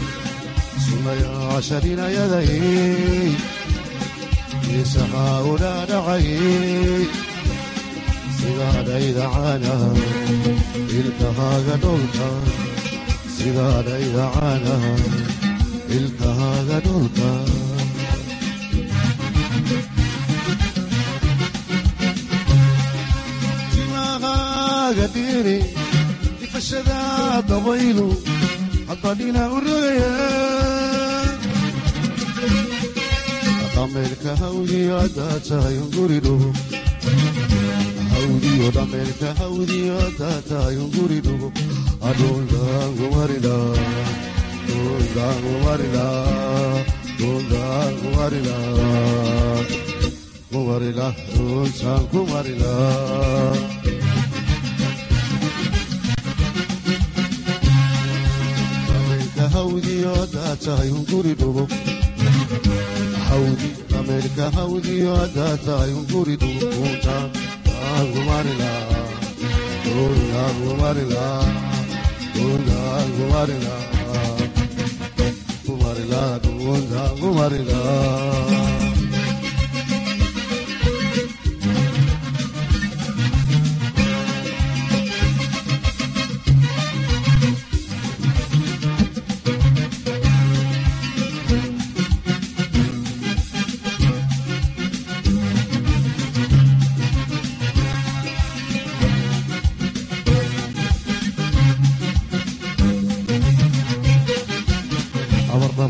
sunayaasharinayadayey isahaa u dhaadhacayey sidaadhaydacana ilkahaaga dholka sidaadhaydacana ilkahaaga dholka timahaaga dhiri difashada dabaylu haddadhina u rogaya dhameelka hawdiyo haddaa tahay unguridhugo hawdiyo dhameelka hawdiyo haddaa tahay unguridhugo adhuldaangumarila dhuldaangumarila dhuldaangumarila kumarila dhultaan kumarila hawdiyo haddaa tahay unguri dhugo hawdi dhameelka hawdiyo haddaa tahay unguri dhugo kuuntaan aangumarila kuuntaangumarila kuuntaangumarila kumarila kuuntaangumarila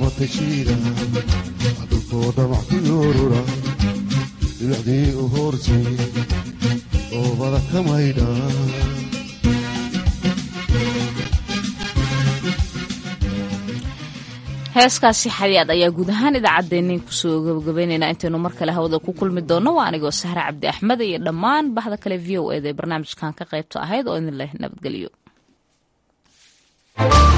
amatashiida dhulkoo dhamac ku yoorura dhibacdii u hoortay oobada ka maydha heeskaasi xadiyaad ayaa guud ahaan idaacaddeennin kusoo gabagabaynaynaa intaynu mar kale hawada ku kulmi doonno waa anigoo sahre cabdi axmed iyo dhammaan bahda kale v o eda ee barnaamijkan ka qaybta ahayd oo idin leh nabadgelyo